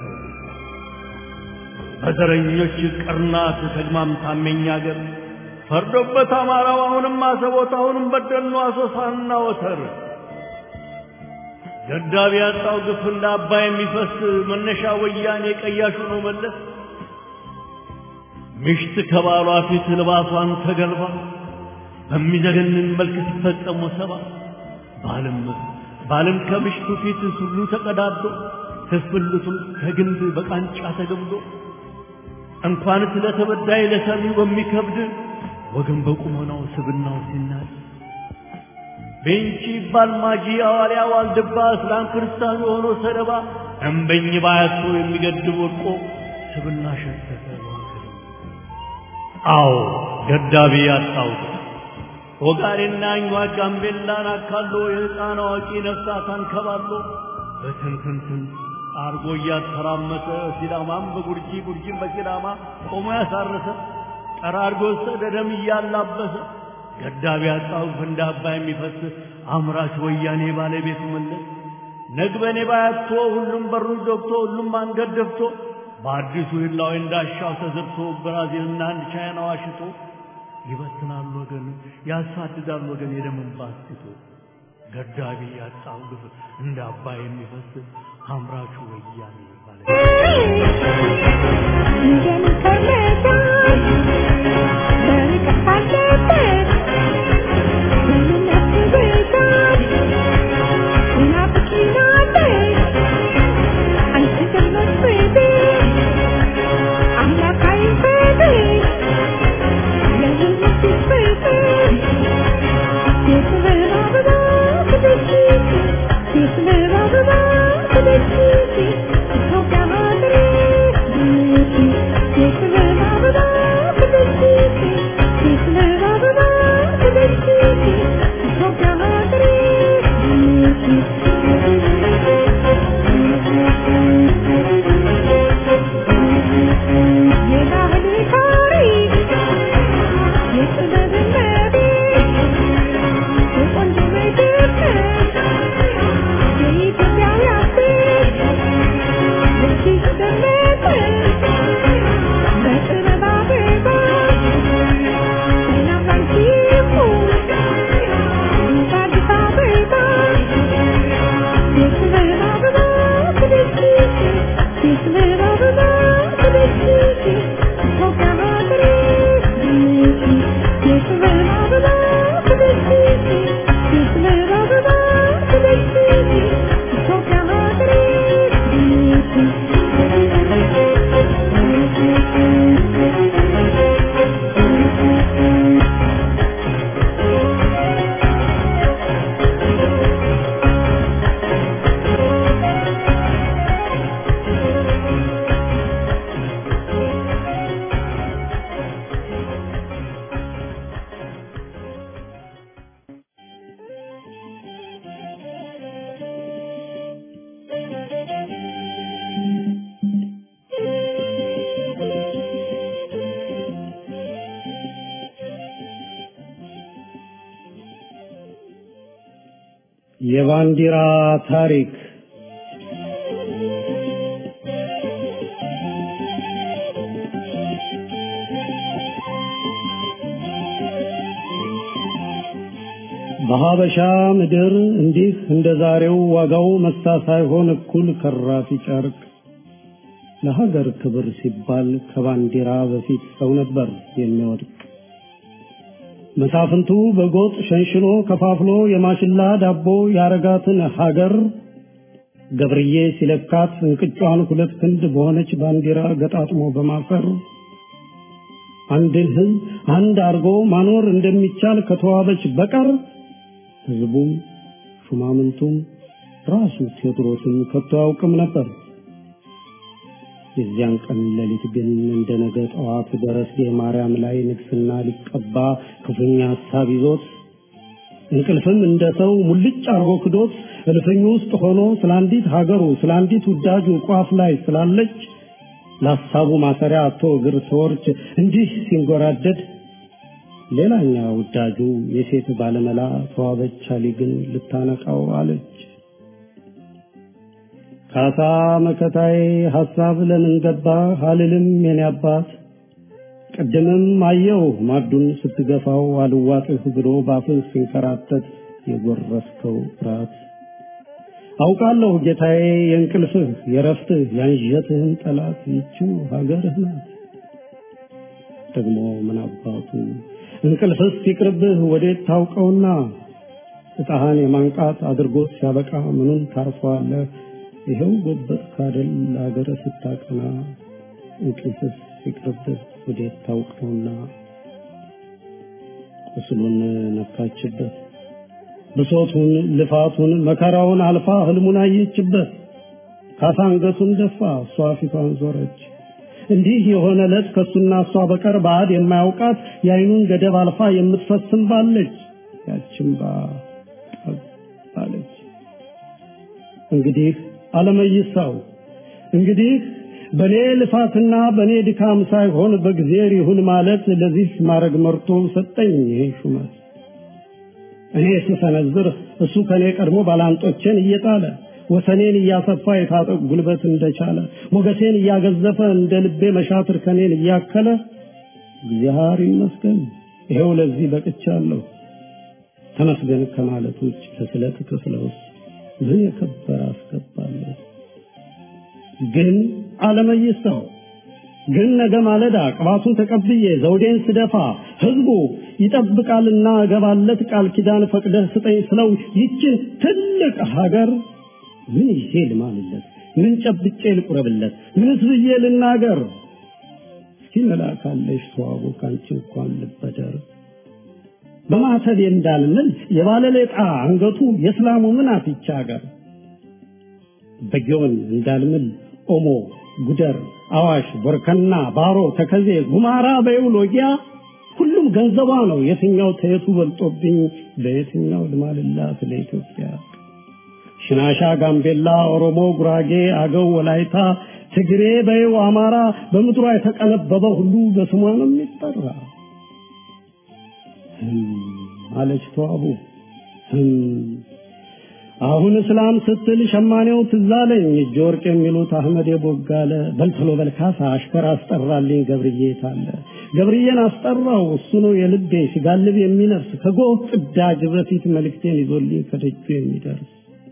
S4: በዘረኞች ቅርናት ተግማምታመኛ አገር ፈርዶበት አማራው አሁንም አሰቦት አሁንም በደሉ አሶሳና ወተር ገዳቢ ያጣው ግፍ እንደ አባይ የሚፈስ መነሻ ወያኔ ቀያሹ ነው መለስ ምሽት ከባሏ ፊት ልባሷን ተገልባ በሚዘገንን መልክ ሲፈጸሙ ሰባ ባልም ባልም ከምሽቱ ፊት ሱሉ ተቀዳዶ ትስብልቱም ከግንድ በቃንጫ ተገምዶ እንኳን ስለተበዳይ ለሰሚው በሚከብድ ወገን በቁመናው ስብናው ሲናድ ቤንቺ ይባል ማጂ አዋልያ ዋልድባ እስላም ክርስቲያኑ የሆነ ሰደባ እምበኝ ባያቶ የሚገድብ ወድቆ ስብና ሸተተ አዎ ገዳቢ ያጣው ኦጋዴና አኟ ጋምቤላን አካሎ የሕፃን አዋቂ ነፍሳት አንከባሎ በትንትንትን አርጎ እያተራመሰ ሲዳማም በጉርጂ ጉርጂም በሲዳማ ቆሞ ያሳረሰ ጠራርጎ ወሰደ ደም እያላበሰ ገዳቢ ያጣው እንደ አባይ የሚፈስ አምራች ወያኔ ባለቤቱ መለስ ነግበኔ ባያቶ ሁሉም በሩን ዘግቶ ሁሉም አንገት ደፍቶ በአዲሱ ህላዊ እንዳሻው ተዘርቶ ብራዚልና አንድ ቻይና ዋሽቶ ይበትናል ወገን ያሳድዳል ወገን የደምን ባስቶ ገዳቢ ያጣው ግፍ እንደ አባይ የሚፈስ አምራቹ ወያኔ ባለቤቱ
S5: የባንዲራ ታሪክ በሀበሻ ምድር እንዲህ እንደ ዛሬው ዋጋው መሳ ሳይሆን እኩል ከራፊ ጨርቅ ለሀገር ክብር ሲባል ከባንዲራ በፊት ሰው ነበር የሚወድቅ። መሳፍንቱ በጎጥ ሸንሽኖ ከፋፍሎ የማሽላ ዳቦ ያረጋትን ሀገር ገብርዬ ሲለካት እንቅጯን ሁለት ክንድ በሆነች ባንዲራ ገጣጥሞ በማፈር አንድን ሕዝብ አንድ አድርጎ ማኖር እንደሚቻል ከተዋበች በቀር ሕዝቡም ሹማምንቱም ራሱ ቴዎድሮስም ከቶ አያውቅም ነበር። የዚያን ቀን ሌሊት ግን እንደ ነገ ጠዋት ደረሴ ማርያም ላይ ንግስና ሊቀባ ክፉኛ ሀሳብ ይዞት እንቅልፍም እንደ ሰው ሙልጭ አርጎ ክዶት እልፍኙ ውስጥ ሆኖ ስለ አንዲት ሀገሩ ስለ አንዲት ውዳጁ ቋፍ ላይ ስላለች ለሀሳቡ ማሰሪያ አቶ እግር ተወርች እንዲህ ሲንጎራደድ ሌላኛ ውዳጁ የሴት ባለመላ ተዋበች አሊ ግን ልታነቃው አለች። ካሳ መከታዬ ሐሳብ ለምን ገባ አልልም የኔ አባት ቅድምም አየው ማዱን ስትገፋው አልዋጥህ ብሎ ባፍህ ሲንከራተት የጎረስከው ራት አውቃለሁ ጌታዬ የእንቅልፍህ የረፍትህ ያንዠትህን ጠላት ይችው ሀገርህ ናት። ደግሞ ምን አባቱ እንቅልፍስ ሲቅርብህ ወዴት ታውቀውና እጣህን የማንቃት አድርጎት ሲያበቃ ምኑን ታርፈዋለህ? ይኸው ጎበጥ ካደል ለሀገር ስታቀና እንቅልፍስ ሲቅርብህ ወዴት ታውቀውና ቁስሉን ነካችበት ብሶቱን ልፋቱን መከራውን አልፋ ህልሙን አየችበት ካሳ አንገቱን ደፋ እሷ ፊቷን ዞረች እንዲህ የሆነ ዕለት ከሱና እሷ በቀር ባዕድ የማያውቃት የአይኑን ገደብ አልፋ የምትፈስም ባለች ያችን ባ አለች። እንግዲህ አለመይሳው እንግዲህ በኔ ልፋትና በኔ ድካም ሳይሆን በእግዚአብሔር ይሁን ማለት ለዚህ ማድረግ መርቶ ሰጠኝ ይሄ ሹመት። እኔ ስሰነዝር እሱ ከኔ ቀድሞ ባላንጦቼን እየጣለ ወሰኔን እያሰፋ የታጠቅ ጉልበት እንደቻለ ሞገሴን እያገዘፈ እንደ ልቤ መሻትር ከኔን እያከለ እግዚአብሔር ይመስገን ይሄው ለዚህ በቅቻለሁ። ተመስገን ከማለት ውጭ ለስለት ክፍለውስ ምን የከበረ አስገባለሁ። ግን አለመይሰው ግን ነገ ማለዳ ቅባቱን ተቀብዬ ዘውዴን ስደፋ ህዝቡ ይጠብቃልና እገባለት ቃል ኪዳን ፈቅደህ ስጠኝ ስለው ይችን ትልቅ ሀገር ምን ይዤ ልማልለት? ምን ጨብጬ ልቁረብለት? ምንስ ብዬ ልናገር? እስኪ መላካለሽ ተዋቡ ካንቺ እንኳን ልበደር በማተብ እንዳልምል የባለሌጣ አንገቱ የእስላሙ ምን አፍቻ ሀገር በጊዮን እንዳልምል ኦሞ፣ ጉደር፣ አዋሽ፣ ቦርከና፣ ባሮ፣ ተከዜ፣ ጉማራ በይው ሎጊያ ሁሉም ገንዘቧ ነው። የትኛው ተየቱ በልጦብኝ በየትኛው ልማልላት ለኢትዮጵያ? ሽናሻ፣ ጋምቤላ፣ ኦሮሞ፣ ጉራጌ፣ አገው፣ ወላይታ፣ ትግሬ በይው አማራ በምድሯ የተቀነበበ ሁሉ በስሟ ነው የሚጠራ። አለች ተዋቡ አሁን እስላም ስትል ሸማኔው ትዛለኝ እጅ ወርቅ የሚሉት አህመድ የቦጋለ በልተሎ በልካሳ አሽከር አስጠራልኝ ገብርዬ ታለ ገብርዬን አስጠራው እሱ ነው የልቤ ሲጋልብ የሚነፍስ ከጎህ ቅዳጅ በፊት መልእክቴን ይዞልኝ ከደጁ የሚደርስ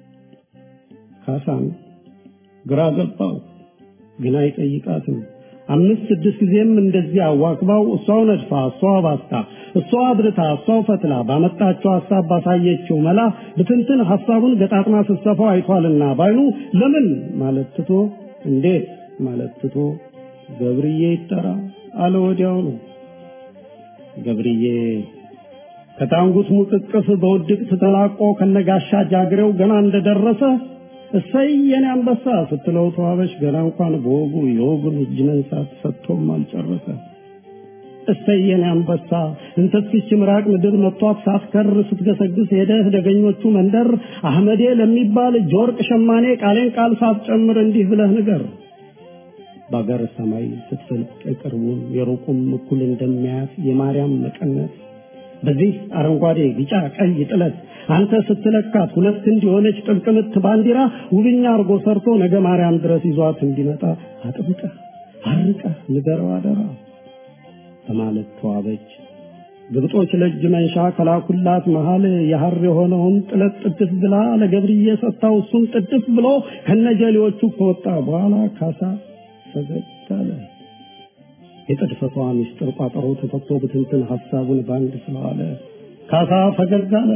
S5: ካሳም ግራ ገባው ግን አይጠይቃትም አምስት ስድስት ጊዜም እንደዚህ አዋክባው እሷው ነድፋ እሷው ባስታ እሷው አብርታ እሷው ፈትላ ባመጣችው ሀሳብ ባሳየችው መላ ብትንትን ሀሳቡን ገጣጥማ ስትሰፋው አይቷልና ባይኑ ለምን ማለት ትቶ እንዴት ማለት ትቶ ገብርዬ ይጠራ አለ ወዲያው ነው ገብርዬ ከታንጉት ሙቅቅፍ በውድቅት ተላቆ ከነጋሻ ጃግሬው ገና እንደደረሰ እሰይ የኔ አንበሳ ስትለው ተዋበች ገና እንኳን በወጉ የወጉን እጅ መንሳት ሰጥቶም አልጨረሰ። እሰይ የኔ አንበሳ እንተስኪች ምራቅ ምድር መጥቷት ሳትከር ስትገሰግስ ሄደህ ደገኞቹ መንደር አህመዴ ለሚባል እጅ ወርቅ ሸማኔ ቃሌን ቃል ሳትጨምር እንዲህ ብለህ ንገር። በአገር ሰማይ ስትፈልቅ የቅርቡን የሩቁም እኩል እንደሚያያት የማርያም መቀነት በዚህ አረንጓዴ ቢጫ ቀይ ጥለት አንተ ስትለካት ሁለት ክንድ የሆነች ጥልቅ ምት ባንዲራ ውብኛ አርጎ ሰርቶ ነገ ማርያም ድረስ ይዟት እንዲመጣ አጥብቀህ አርቀህ ንገረው አደራ በማለት ተዋበች። ግብጦች ለእጅ መንሻ ከላኩላት መሃል የሐር የሆነውን ጥለት ጥድፍ ብላ ለገብርዬ ሰጥታው እሱም ጥድፍ ብሎ ከነጀሌዎቹ ከወጣ በኋላ ካሳ ፈገግ አለ። የጥድፈቷ ምስጢር ቋጠሮ ተፈቶ ብትንትን ሐሳቡን ባንድ ስለዋለ ካሳ ፈገግ አለ።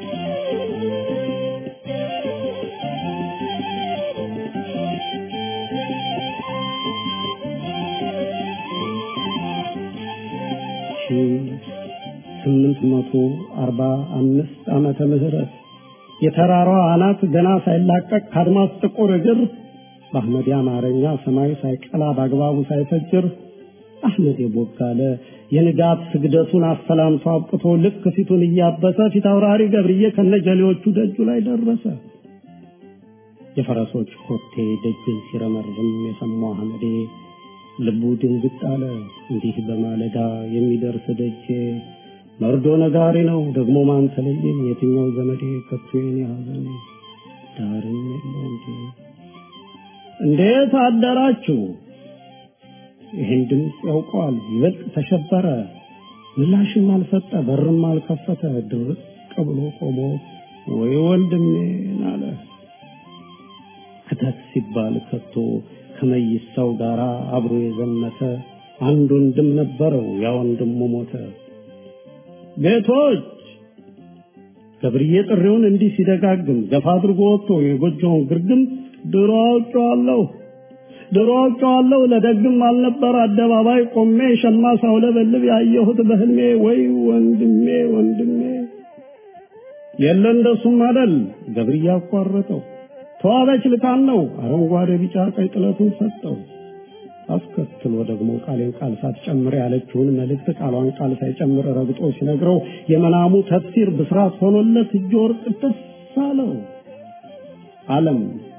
S5: ስምንት መቶ አርባ አምስት ዓመተ ምህረት የተራራዋ አናት ገና ሳይላቀቅ ከአድማስ ጥቁር እግር በአህመድ አማርኛ ሰማይ ሳይቀላ በአግባቡ ሳይፈጅር አህመድ የቦጋለ የንጋት ስግደቱን አሰላምቶ አብቅቶ ልክ ፊቱን እያበሰ ፊት አውራሪ ገብርዬ ከነጀሌዎቹ ደጁ ላይ ደረሰ። የፈረሶች ኮቴ ደጅን ሲረመርም የሰማው አህመዴ ልቡ ድንግጥ አለ። እንዲህ በማለዳ የሚደርስ ደጄ መርዶ ነጋሪ ነው ደግሞ ማን ተለየኝ? የትኛው ዘመዴ ከቶ የኔ ሐዘን ዳርም የለው እንዴ? እንዴት አደራችሁ? ይህን ድምፅ ያውቀዋል። ይበልጥ ተሸበረ። ምላሽም አልሰጠ፣ በርም አልከፈተ። ድርቅ ብሎ ቆሞ ወይ ወንድሜን አለ። ክተት ሲባል ከቶ ከመይሳው ጋር አብሮ የዘመተ አንድ ወንድም ነበረው። ያ ወንድሙ ሞተ። ቤቶች ገብርዬ ጥሪውን እንዲህ ሲደጋግም ገፋ አድርጎ ወጥቶ የጎጆውን ግርግም ድሮ አውቄዋለሁ ድሮ አውቄዋለሁ ለደግም አልነበር አደባባይ ቆሜ ሸማ ሳውለበልብ ያየሁት በህልሜ ወይ ወንድሜ ወንድሜ የለ እንደሱም አደል ገብርዬ አቋረጠው ተዋበች ልካን ነው አረንጓዴ ቢጫ ቀይ ጥለቱን ሰጠው አስከትሎ ደግሞ ቃሌን ቃል ሳትጨምር ያለችውን መልእክት ቃሏን ቃል ሳይጨምር ረግጦ ሲነግረው የመናሙ ተፍሲር ብስራት ሆኖለት እጅ ወርቅ ደስ አለው። ዓለም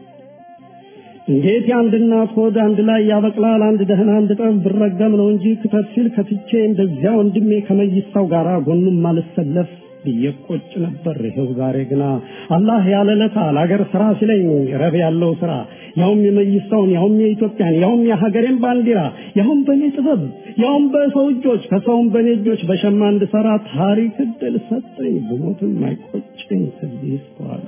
S5: እንዴት የአንድ እናት ሆድ አንድ ላይ ያበቅላል? አንድ ደህና አንድ ጠብ ብረገም ነው እንጂ ክተት ሲል ከትቼ እንደዚያ ወንድሜ ከመይሳው ጋር ጎኑም ማልሰለፍ ብዬ ቆጭ ነበር። ይኸው ዛሬ ግና አላህ ያለለታ ለአገር ስራ ሲለኝ ረብ ያለው ስራ ያውም የመይሳውን ያውም የኢትዮጵያን ያውም የሀገሬን ባንዲራ ያውም በእኔ ጥበብ ያውም በሰው እጆች ከሰውም በእኔ እጆች በሸማ እንድሰራ ታሪክ እድል ሰጠኝ። ብሞትም አይቆጨኝ ከዚህ በኋላ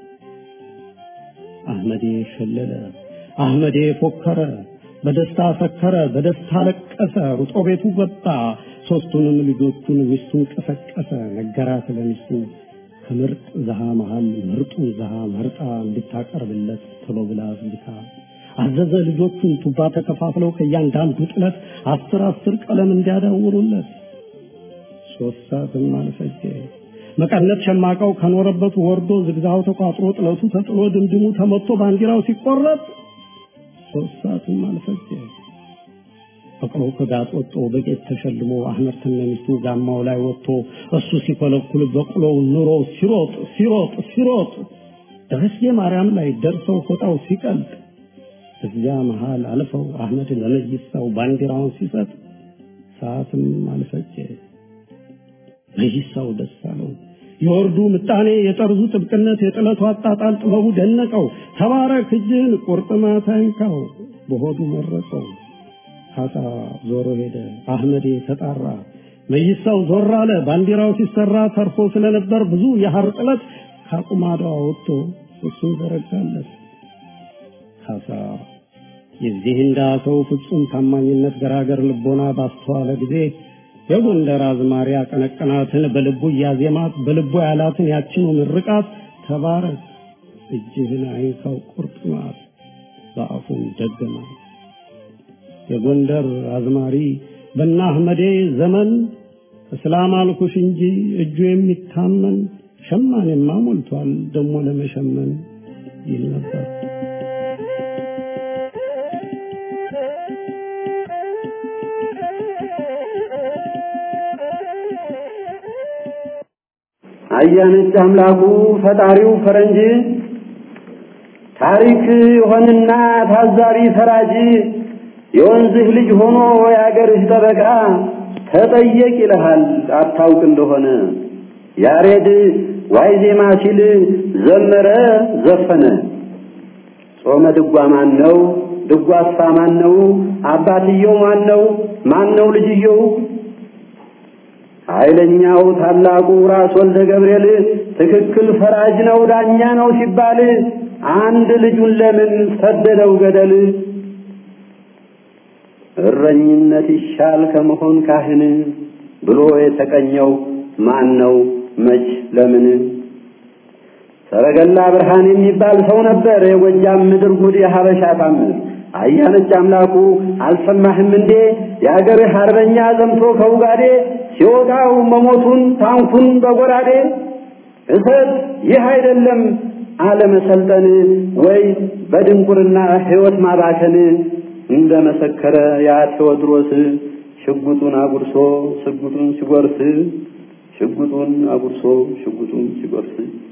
S5: አህመዴ ሸለለ፣ አህመዴ ፎከረ፣ በደስታ ሰከረ፣ በደስታ ለቀሰ፣ ሩጦ ቤቱ ገባ። ሶስቱንም ልጆቹን ሚስቱን ቀሰቀሰ፣ ነገራት ለሚስቱ ከምርጥ ዘሃ መሃል ምርጡን ዘሃ መርጣ እንድታቀርብለት ቶሎ ብላ አዝልካ አዘዘ። ልጆቹን ቱባ ተከፋፍለው ከእያንዳንዱ ጥለት አስር አስር ቀለም እንዲያዳውሩለት ሶስት ሰዓትም አልፈጀ። መቀነት ሸማቃው ከኖረበት ወርዶ ዝግዛው ተቋጥሮ ጥለቱ ተጥሎ ድምድሙ ተመቶ ባንዲራው ሲቆረጥ ሶስት ሰዓትም አልፈጀ። ፈቅሮ ከጋጥ ወጥቶ በጌጥ ተሸልሞ አህመድ ተነሚስቱ ጋማው ላይ ወጥቶ እሱ ሲኮለኩል በቅሎው ኑሮ ሲሮጥ ሲሮጥ ሲሮጥ ደረስጌ ማርያም ላይ ደርሰው ፎጣው ሲቀልጥ እዚያ መሃል አልፈው አህመድ ለመይሳው ባንዲራውን ሲሰጥ ሰዓትም አልፈጀ። መይሳው ደስ አለው። የወርዱ ምጣኔ፣ የጠርዙ ጥብቅነት፣ የጥለቱ አጣጣል ጥበቡ ደነቀው። ተባረክ እጅህን ቁርጥማት አይንካው በሆዱ መረቀው። ካሳ ዞሮ ሄደ። አህመዴ ተጣራ። መይሳው ዞር አለ። ባንዲራው ሲሰራ ተርፎ ስለነበር ብዙ የሐር ጥለት ካቁማዷ ወጥቶ እሱን ዘረጋለት። ካሳ የዚህ እንዳ ሰው ፍጹም ታማኝነት ገራገር ልቦና ባስተዋለ ጊዜ የጎንደር አዝማሪ አቀነቀናትን በልቡ እያዜማት በልቡ ያላትን ያችኑ ምርቃት ተባረክ እጅህን አይንካው ቁርጥማት በአፉም ደገማት። የጎንደር አዝማሪ በና አህመዴ ዘመን እስላም አልኩሽ እንጂ እጁ የሚታመን ሸማኔማ ሞልቷል ደሞ ለመሸመን ይል ነበር።
S6: አያነች አምላኩ ፈጣሪው ፈረንጅ ታሪክ ሆንና ታዛቢ ፈራጅ የወንዝህ ልጅ ሆኖ የአገርህ ጠበቃ ተጠየቅ ይልሃል አታውቅ እንደሆነ ያሬድ ዋይ ዜማ ሲል ዘመረ ዘፈነ ጾመ ድጓ ማን ነው ድጓሳ ማን ነው አባትየው ማን ነው ማን ነው ልጅየው ኃይለኛው ታላቁ ራስ ወልደ ገብርኤል ትክክል ፈራጅ ነው ዳኛ ነው ሲባል አንድ ልጁን ለምን ሰደደው ገደል እረኝነት ይሻል ከመሆን ካህን ብሎ የተቀኘው ማን ነው መች ለምን ሰረገላ ብርሃን የሚባል ሰው ነበር የጎጃም ምድር ጉድ የሀበሻ ታምር አያነች አምላኩ አልሰማህም እንዴ የአገርህ አርበኛ ዘምቶ ከውጋዴ ሲወጣው መሞቱን ታንኩን በጎራዴ እሰት ይህ አይደለም አለመሰልጠን ወይ በድንቁርና ሕይወት ማባከን እንደ መሰከረ ያ ቴዎድሮስ ሽጉጡን አጉርሶ ሽጉጡን ሲጎርስ ሽጉጡን አጉርሶ ሽጉጡን ሲጎርስ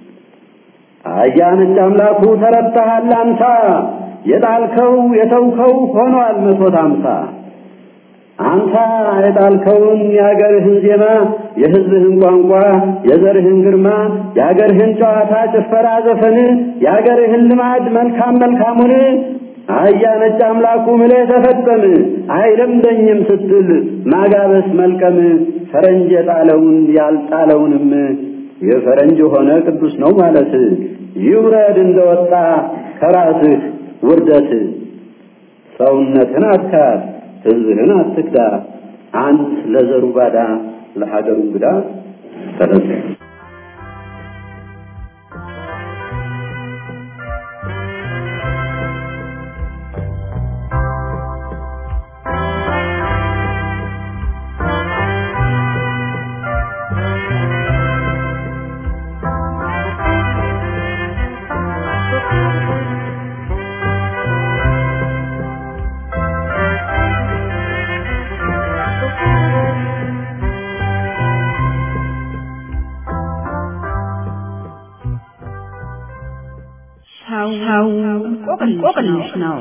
S6: አያነች አምላኩ ተረታሃል አንታ የጣልከው የተውከው ሆኗል መቶት አምሳ አንተ የጣልከውን የአገርህን ዜማ የሕዝብህን ቋንቋ የዘርህን ግርማ የአገርህን ጨዋታ ጭፈራ ዘፈን የአገርህን ልማድ መልካም መልካሙን አህያ ነጭ አምላኩ ምለህ ተፈጠም አይለምደኝም ስትል ማጋበስ መልቀም ፈረንጅ የጣለውን ያልጣለውንም የፈረንጅ ሆነ ቅዱስ ነው ማለት ይውረድ እንደወጣ ከራስህ ውርደት ሰውነትን አትካድ ህዝብህን አትክዳ አንት ለዘሩ ባዳ ለሀገሩ እንግዳ ተነሳ
S7: ሰው እንቆቅልሽ ነው።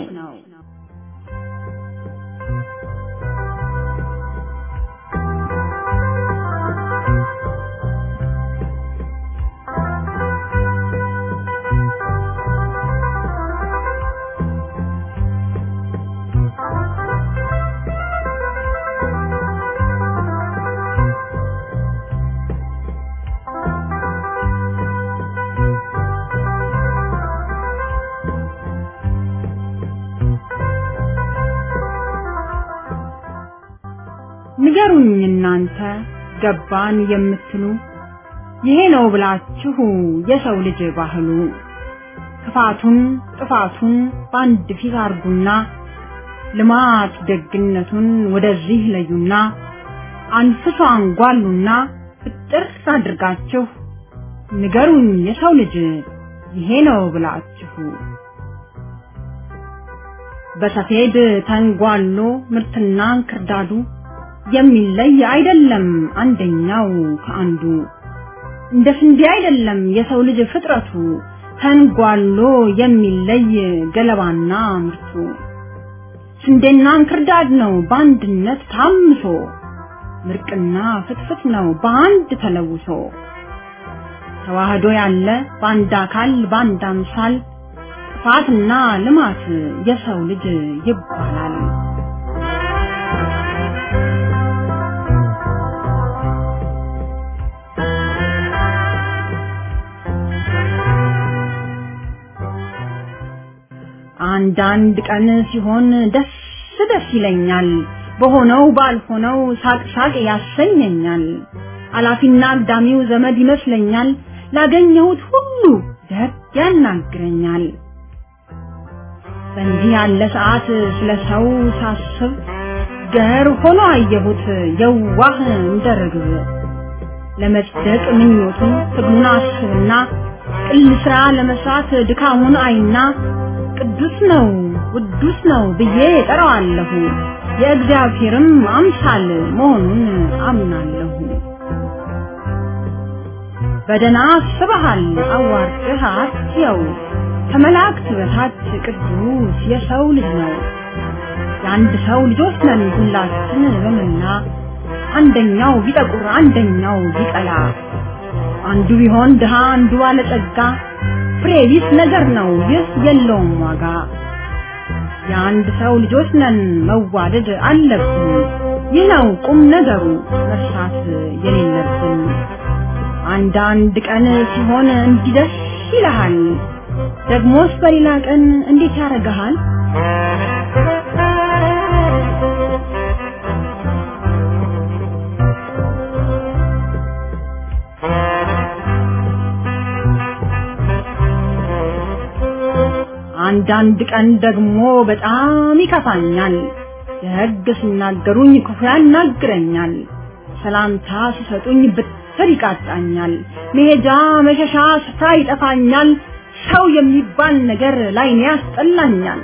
S7: ንገሩኝ እናንተ ገባን የምትሉ ይሄ ነው ብላችሁ የሰው ልጅ ባህሉ ክፋቱን ጥፋቱን በአንድ ፊት አርጉና ልማት ደግነቱን ወደዚህ ለዩና አንፍሶ አንጓሉና ፍጥር አድርጋችሁ ንገሩኝ የሰው ልጅ ይሄ ነው ብላችሁ በሰፌድ ተንጓሎ ምርትና እንክርዳዱ የሚለይ አይደለም አንደኛው ከአንዱ እንደ ስንዴ አይደለም የሰው ልጅ ፍጥረቱ ተንጓሎ የሚለይ ገለባና ምርቱ ስንዴና እንክርዳድ ነው በአንድነት ታምሶ ምርቅና ፍትፍት ነው በአንድ ተለውሶ ተዋህዶ ያለ በአንድ አካል በአንድ አምሳል ጥፋትና ልማት የሰው ልጅ ይባላል። አንዳንድ ቀን ሲሆን ደስ ደስ ይለኛል፣ በሆነው ባልሆነው ሳቅ ሳቅ ያሰኘኛል። አላፊና አግዳሚው ዘመድ ይመስለኛል፣ ላገኘሁት ሁሉ ደግ ያናግረኛል። በእንዲህ ያለ ሰዓት ስለ ሰው ሳስብ ገር ሆኖ አየሁት የዋህ እንደ ርግብ። ለመጽደቅ ምኞቱን ትግሉን አስብና ቅል ስራ ለመስራት ድካሙን አይና ቅዱስ ነው ቅዱስ ነው ብዬ ጠራዋለሁ። የእግዚአብሔርም አምሳል መሆኑን አምናለሁ። በደና አስበሃል አዋርድህ አትየው ከመላእክት በታች ቅዱስ የሰው ልጅ ነው። የአንድ ሰው ልጆች ነን ሁላችን በመላ አንደኛው ቢጠቁር አንደኛው ቢቀላ አንዱ ቢሆን ድሃ አንዱ ባለጸጋ ፍሬ ቢስ ነገር ነው ይህ የለውም ዋጋ። የአንድ ሰው ልጆች ነን መዋደድ አለብን። ይህ ነው ቁም ነገሩ መርሳት የሌለብን። አንዳንድ ቀን ሲሆን እንዲደስ ይልሃል፣ ደግሞስ በሌላ ቀን እንዴት ያደርግሃል? አንዳንድ ቀን ደግሞ በጣም ይከፋኛል። ደግ ሲናገሩኝ ክፉ ያናግረኛል። ሰላምታ ሲሰጡኝ ብትር ይቃጣኛል። መሄጃ መሸሻ ስፍራ ይጠፋኛል። ሰው የሚባል ነገር ላይኔ ያስጠላኛል።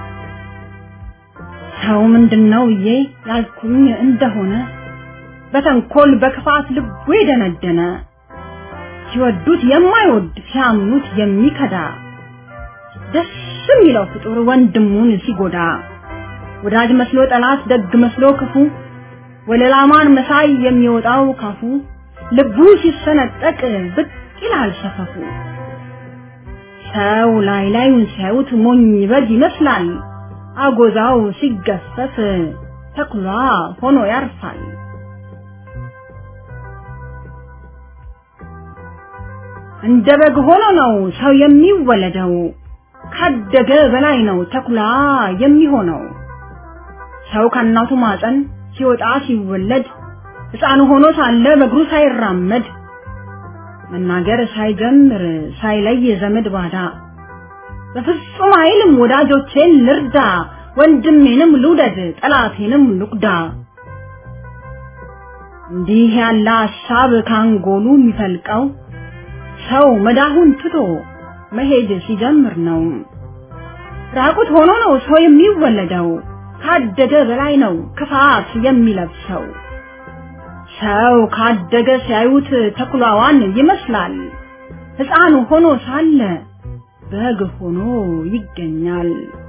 S7: ሰው ምንድነው ብዬ ያልኩኝ እንደሆነ በተንኮል በክፋት ልቡ የደነደነ ሲወዱት የማይወድ ሲያምኑት የሚከዳ ደስ የሚለው ፍጡር ወንድሙን ሲጎዳ ወዳጅ መስሎ ጠላት ደግ መስሎ ክፉ ወለላማን መሳይ የሚወጣው ካፉ ልቡ ሲሰነጠቅ ብቅ ይላል ሰፈፉ። ሰው ላይ ላዩን ሲያዩት ሞኝ በግ ይመስላል። አጎዛው ሲገፈፍ ተኩላ ሆኖ ያርፋል። እንደ በግ ሆኖ ነው ሰው የሚወለደው። ካደገ በላይ ነው ተኩላ የሚሆነው። ሰው ከእናቱ ማፀን ሲወጣ ሲወለድ ሕፃን ሆኖ ሳለ በእግሩ ሳይራመድ መናገር ሳይጀምር ሳይለይ ዘመድ ባዳ በፍጹም አይልም ወዳጆቼን ልርዳ፣ ወንድሜንም ልውደድ፣ ጠላቴንም ልቁዳ። እንዲህ ያለ ሀሳብ ካንጎሉ የሚፈልቀው ሰው መዳሁን ትቶ መሄድ ሲጀምር ነው። ራቁት ሆኖ ነው ሰው የሚወለደው። ካደገ በላይ ነው ክፋት የሚለብሰው። ሰው ካደገ ሲያዩት ተኩላዋን ይመስላል። ሕፃን ሆኖ ሳለ በግ ሆኖ ይገኛል።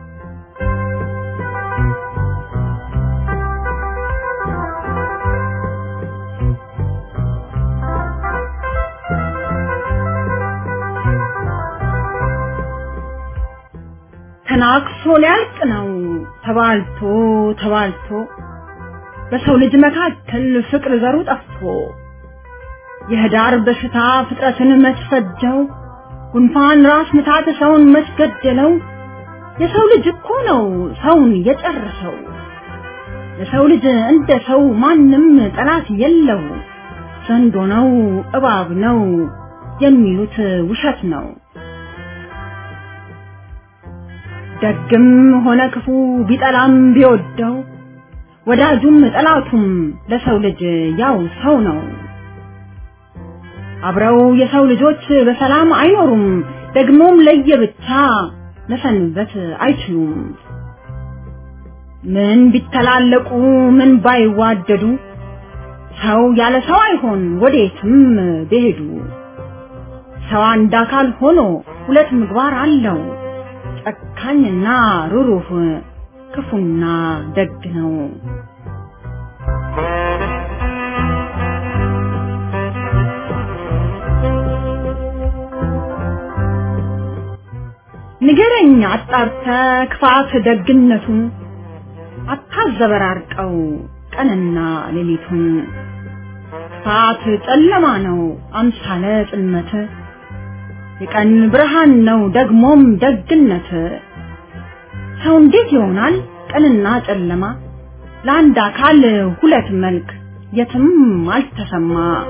S7: ተናክሶ ሊያልቅ ነው ተባልቶ ተባልቶ በሰው ልጅ መካከል ፍቅር ዘሩ ጠፍቶ የህዳር በሽታ ፍጥረትን መስፈጀው ጉንፋን ራስ ምታት ሰውን መስገደለው የሰው ልጅ እኮ ነው ሰውን የጨረሰው የሰው ልጅ እንደ ሰው ማንም ጠላት የለው ዘንዶ ነው እባብ ነው የሚሉት ውሸት ነው ደግም ሆነ ክፉ ቢጠላም ቢወደው ወዳጁም ጠላቱም ለሰው ልጅ ያው ሰው ነው አብረው የሰው ልጆች በሰላም አይኖሩም ደግሞም ለየብቻ መሰንበት አይችሉም ምን ቢተላለቁ ምን ባይዋደዱ ሰው ያለ ሰው አይሆን ወዴትም ቢሄዱ ሰው አንድ አካል ሆኖ ሁለት ምግባር አለው ጨካኝና ሩሩህ ክፉና ደግ ነው ንገረኝ አጣርተ ክፋት ደግነቱን አታዘበራርቀው ቀንና ሌሊቱን ክፋት ጨለማ ነው አምሳለ ጽልመት የቀን ብርሃን ነው ደግሞም ደግነት ሰው እንዴት ይሆናል ቀንና ጨለማ ለአንድ አካል ሁለት መልክ የትም አልተሰማ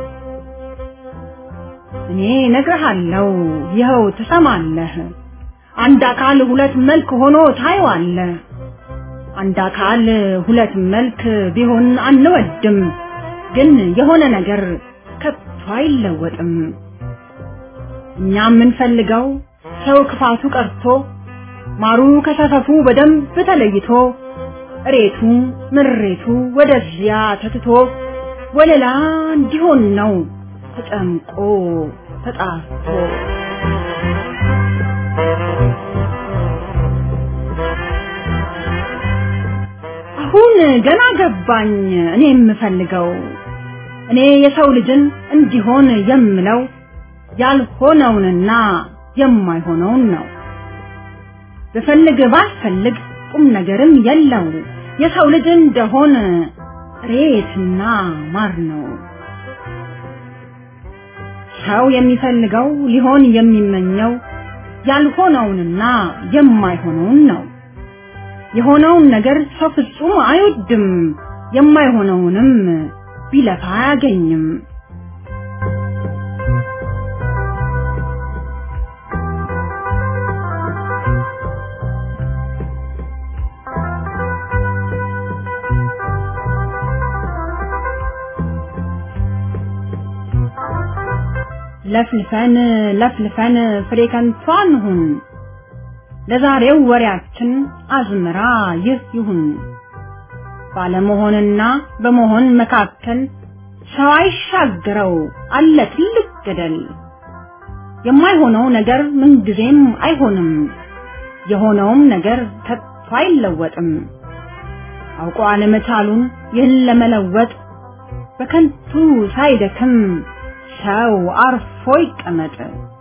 S7: እኔ ነግርሃለሁ ይኸው ትሰማለህ አንድ አካል ሁለት መልክ ሆኖ ታየዋለህ አንድ አካል ሁለት መልክ ቢሆን አንወድም ግን የሆነ ነገር ከቶ አይለወጥም እኛ የምንፈልገው ሰው ክፋቱ ቀርቶ ማሩ ከሰፈፉ በደንብ ተለይቶ እሬቱ ምሬቱ ወደዚያ ተትቶ ወለላ እንዲሆን ነው ተጨምቆ ተጣርቶ አሁን ገና ገባኝ እኔ የምፈልገው እኔ የሰው ልጅን እንዲሆን የምለው ያልሆነውንና የማይሆነውን ነው ብፈልግ ባልፈልግ ቁም ነገርም የለው የሰው ልጅ እንደሆን ሬትና ማር ነው ሰው የሚፈልገው ሊሆን የሚመኘው ያልሆነውንና የማይሆነውን ነው የሆነውን ነገር ሰው ፍጹም አይወድም የማይሆነውንም ቢለፋ አያገኝም ለፍልፈን ለፍልፈን ፍሬ ከንቱ አንሁን ለዛሬው ወሬያችን አዝመራ ይህ ይሁን ባለመሆንና በመሆን መካከል ሰው አይሻገረው አለ ትልቅ ገደል የማይሆነው ነገር ምንጊዜም አይሆንም የሆነውም ነገር ከቶ አይለወጥም አውቆ አለመቻሉን ይህን ለመለወጥ በከንቱ ሳይደክም ሰው አርፎ ይቀመጥ